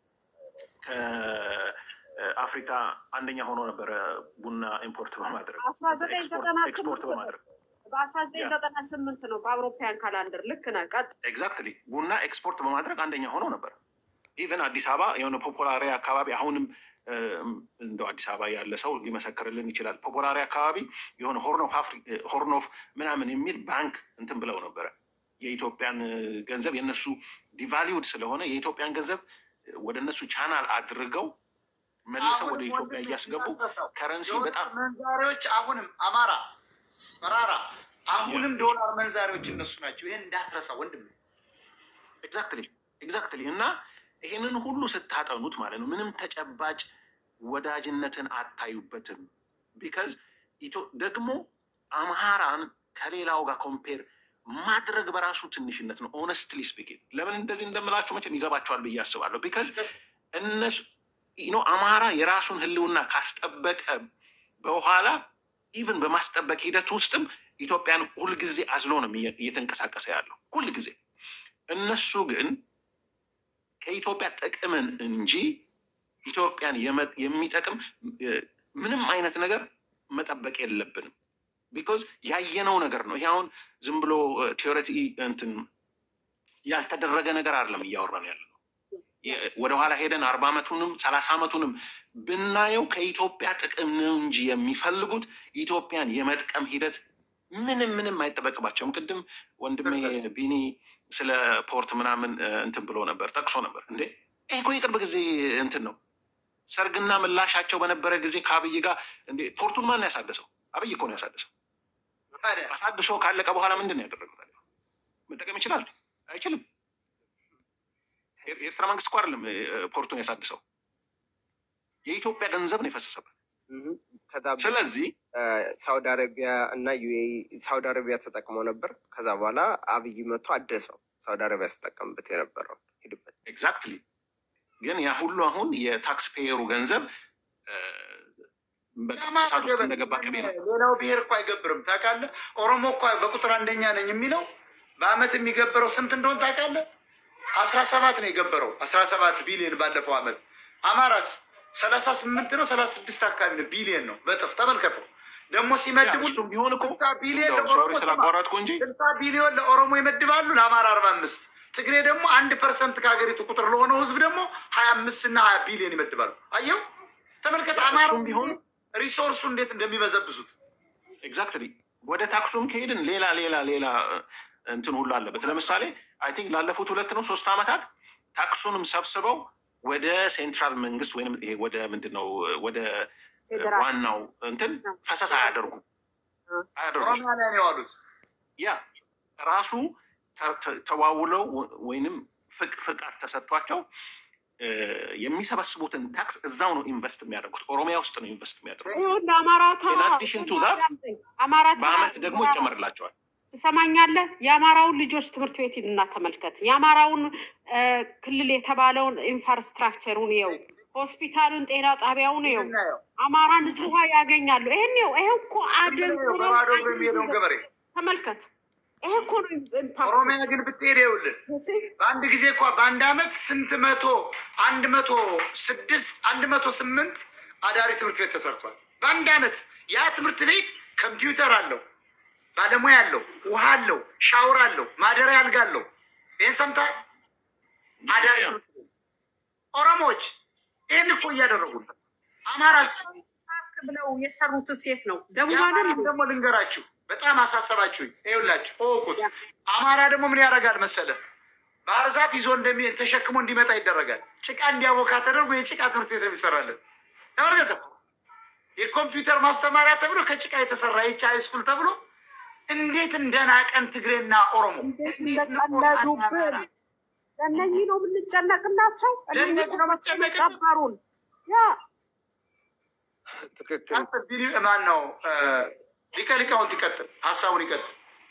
ከአፍሪካ አንደኛ ሆኖ ነበረ ቡና ኢምፖርት በማድረግ አስራ ዘጠኝ ዘጠና ኤክስፖርት ስምንት በማድረግ በአስራ ዘጠኝ ዘጠና ስምንት ነው በአውሮፓያን ካላንደር ልክ ነህ። ቀጥ ኤግዛክትሊ ቡና ኤክስፖርት በማድረግ አንደኛ ሆኖ ነበር። ኢቨን አዲስ አበባ የሆነ ፖፖላሪ አካባቢ አሁንም እም፣ እንደው አዲስ አበባ ያለ ሰው ሊመሰክርልን ይችላል። ፖፖላሪ አካባቢ የሆነ ሆርን ኦፍ አፍሪ ሆርን ኦፍ ምናምን የሚል ባንክ እንትን ብለው ነበረ። የኢትዮጵያን እ፣ ገንዘብ የእነሱ ዲቫሊውድ ስለሆነ የኢትዮጵያን ገንዘብ እ፣ ወደ እነሱ ቻናል አድርገው መልሰው ወደ ኢትዮጵያ እያስገቡ ከረንሲ በጣም መንዛሪዎች አሁንም አማራ መራራ አሁንም ዶላር መንዛሪዎች እነሱ ናቸው። ይህን እንዳትረሳ ወንድም። ኤግዛክትሊ ኤግዛክትሊ እና ይሄንን ሁሉ ስታጠኑት ማለት ነው ምንም ተጨባጭ ወዳጅነትን አታዩበትም። ቢካዝ ደግሞ አምሃራን ከሌላው ጋር ኮምፔር ማድረግ በራሱ ትንሽነት ነው። ኦነስትሊ ስፒኪንግ ለምን እንደዚህ እንደምላችሁ መቼም ይገባቸዋል ብዬ አስባለሁ። ቢካዝ እነሱ ኖ አማራ የራሱን ህልውና ካስጠበቀ በኋላ ኢቭን በማስጠበቅ ሂደት ውስጥም ኢትዮጵያን ሁልጊዜ አዝሎ ነው እየ- እየተንቀሳቀሰ ያለው ሁልጊዜ። እነሱ ግን ከኢትዮጵያ ጥቅምን እንጂ ኢትዮጵያን የመ- የሚጠቅም እ፣ ምንም አይነት ነገር መጠበቅ የለብንም። ቢኮዝ ያየነው ነገር ነው። ይሄ አሁን ዝም ብሎ ቴዎሬቲ እንትን ያልተደረገ ነገር አይደለም እያወራን ያለ ነው። የ- ወደኋላ ሄደን አርባ ዓመቱንም ሰላሳ ዓመቱንም ብናየው ከኢትዮጵያ ጥቅም ነው እንጂ የሚፈልጉት ኢትዮጵያን የመጥቀም ሂደት ምንም ምንም አይጠበቅባቸውም። ቅድም ወንድሜ ቢኒ ስለ ፖርት ምናምን እ፣ እንትን ብሎ ነበር ጠቅሶ ነበር። እንዴ ይህ እኮ የቅርብ ጊዜ እንትን ነው። ሰርግና ምላሻቸው በነበረ ጊዜ ከአብይ ጋር እንዴ ፖርቱን ማን ነው ያሳደሰው? አብይ እኮ ነው ያሳደሰው። አሳድሶ ካለቀ በኋላ ምንድን ነው ያደረገው? ታዲያ መጠቀም ይችላል? አይችልም። የኤር- የኤርትራ መንግስት እኮ አይደለም እ፣ ፖርቱን ያሳድሰው፣ የኢትዮጵያ ገንዘብ ነው የፈሰሰበት። ከዛ ስለዚህ ሳውዲ አረቢያ እና ዩኤኢ ሳውዲ አረቢያ ተጠቅመው ነበር። ከዛ በኋላ አብይ መቶ አደሰው። ሳውዲ አረቢያ ስጠቀምበት የነበረው ሂድበት። ኤግዛክትሊ ግን ያ ሁሉ አሁን የታክስ ፔየሩ ገንዘብ እ፣ በቃ እሳት ውስጥ እንደገባ ቅቤ ነው። ሌላው ብሔር እኮ አይገብርም ታውቃለህ። ኦሮሞ እኮ በቁጥር አንደኛ ነኝ የሚለው በአመት የሚገብረው ስንት እንደሆን ታውቃለህ? አስራ ሰባት ነው የገበረው አስራ ሰባት ቢሊዮን ባለፈው አመት። አማራስ ሰላሳ ስምንት ነው ሰላሳ ስድስት አካባቢ ነው ቢሊዮን ነው በጥፍ ተመልከተው። ደግሞ ሲመድቡ እሱም ቢሆን እኮ ስልሳ ቢሊዮን እንደው ሶሪ ስላቋረጥኩ እንጂ ስልሳ ቢሊዮን ለኦሮሞ ይመድባሉ፣ ለአማራ አርባ አምስት ትግሬ ደግሞ አንድ ፐርሰንት ከሀገሪቱ ቁጥር ለሆነው ህዝብ ደግሞ ሀያ አምስት እና ሀያ ቢሊዮን ይመድባሉ። አየው ተመልከት፣ አማራ እሱም ቢሆን ሪሶርሱ እንዴት እንደሚበዘብዙት ኤግዛክትሊ ወደ ታክሱም ከሄድን ሌላ ሌላ ሌላ እንትን ሁሉ አለበት። ለምሳሌ አይ ቲንክ ላለፉት ሁለት ነው ሶስት ዓመታት ታክሱንም ሰብስበው ወደ ሴንትራል መንግስት ወይም ይሄ ወደ ምንድን ነው ወደ ዋናው እንትን ፈሰስ አያደርጉም አያደርጉም። ኦሮሚያ ላይ ነው የዋሉት። ያ ራሱ ተ- ተ- ተዋውለው ወይንም ፍቅ- ፍቃድ ተሰጥቷቸው እ፣ የሚሰበስቡትን ታክስ እዛው ነው ኢንቨስት የሚያደርጉት። ኦሮሚያ ውስጥ ነው ኢንቨስት የሚያደርጉት። ይሁን አማራ ታ- In addition to that, አማራ ታ- በአመት ደግሞ ይጨመርላቸዋል። ትሰማኛለህ? የአማራውን ልጆች ትምህርት ቤት ሂድና ተመልከት። የአማራውን እ፣ ክልል የተባለውን ኢንፍራስትራክቸሩን ይኸው፣ ሆስፒታሉን፣ ጤና ጣቢያውን ይኸው። አማራ ንጹህ ውሃ ያገኛሉ። ይሄን ይኸው፣ ይሄው እኮ አደንቁረው በባዶ እግሩ የሚሄደውን ገበሬ ተመልከት። ይሄ እኮ ነው ኢምፓክቱ። ኦሮሚያ ግን ብትሄድ ይኸውልህ በአንድ ጊዜ እኳ በአንድ አመት ስንት መቶ አንድ መቶ ስድስት አንድ መቶ ስምንት አዳሪ ትምህርት ቤት ተሰርቷል። በአንድ አመት ያ ትምህርት ቤት ኮምፒውተር አለው፣ ባለሙያ አለው፣ ውሃ አለው፣ ሻወር አለው፣ ማደሪያ አልጋ አለው። ይህን ሰምተሃል? አዳሪ ትምህርት ቤት ኦሮሞዎች ይህን እኮ እያደረጉ ነው። አማራስ ብለው የሰሩት ሴት ነው ደቡብ የአማራን አይደል? ደግሞ ልንገራችሁ፣ በጣም አሳሰባችሁኝ። ይኸውላችሁ እወቁት። አማራ ደግሞ ምን ያደርጋል መሰለ? ባህር ዛፍ ይዞ እንደሚ ተሸክሞ እንዲመጣ ይደረጋል። ጭቃ እንዲያቦካ ተደርጎ የጭቃ ትምህርት ቤት ነው የሚሰራለን። ተመልከተ። የኮምፒውተር ማስተማሪያ ተብሎ ከጭቃ የተሰራ የቻ ሃይስኩል ተብሎ እንዴት እንደናቀን ትግሬና ኦሮሞ እንዴት እንደቀለዱብን ለእነኚህ ነው የምንጨነቅላቸው። እነኚህ ለእነዚህ ነው ሰዎች የቀበሩን ያ ትክክል ማን ነው ሊቀ ሊቃውንት ይቀጥል፣ ሀሳቡን ይቀጥል።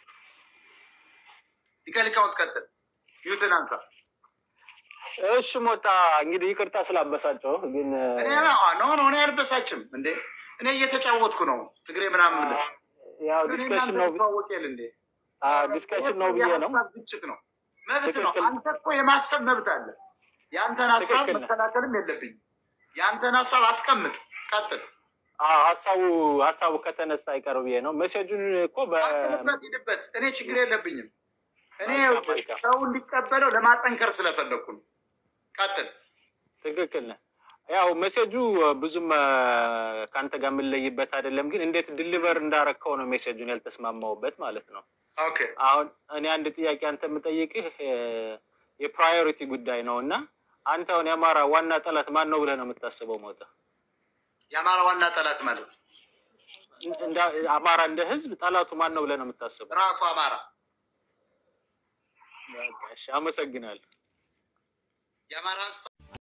ሊቀ ሊቃውንት ቀጥል። ዩትን አንሳ። እሺ ሞጣ እንግዲህ ይቅርታ ስላበሳጨው ግን እኔ ኖ ኖ እኔ አልበሳችም እንዴ እኔ እየተጫወትኩ ነው ትግሬ ምናምን ብለህ ያው እኔ ዲስከሽን እናንተ ነው እንተዋወቅ የለ እንዴ ዲስከሽን ነው ብዬ ነው። የሀሳብ ግጭት ነው መብት ነው ትክክል። አንተ እኮ የማሰብ መብት አለ የአንተን ሀሳብ ትክክል ነህ። መከላከልም የለብኝም የአንተን ሀሳብ አስቀምጥ ቀጥል አዎ ሀሳቡ ሀሳቡ ከተነሳ አይቀር ብዬ ነው። ሜሴጁን እኮ በ ሂድበት ሂድበት እኔ ችግር የለብኝም እኔ መልካም፣ መልካም። ሰው እንዲቀበለው ለማጠንከር ስለፈለግኩ ነው ቀጥል ትክክል ነህ። ያው ሜሴጁ ብዙም አ፣ ከአንተ ጋር የምንለይበት አይደለም፣ ግን እንዴት ድሊቨር እንዳረከው ነው ሜሴጁን ያልተስማማውበት ማለት ነው። ኦኬ አሁን እኔ አንድ ጥያቄ አንተ የምጠይቅህ እ፣ የፕራዮሪቲ ጉዳይ ነው እና አንተ አሁን የአማራ ዋና ጠላት ማን ነው ብለህ ነው የምታስበው? ሞታ የአማራ ዋና ጠላት ማለት ነው እንደ አማራ እንደ ህዝብ ጠላቱ ማን ነው ብለህ ነው የምታስበው? ራሱ አማራ በቃ እሺ፣ አመሰግናለሁ። የአማራ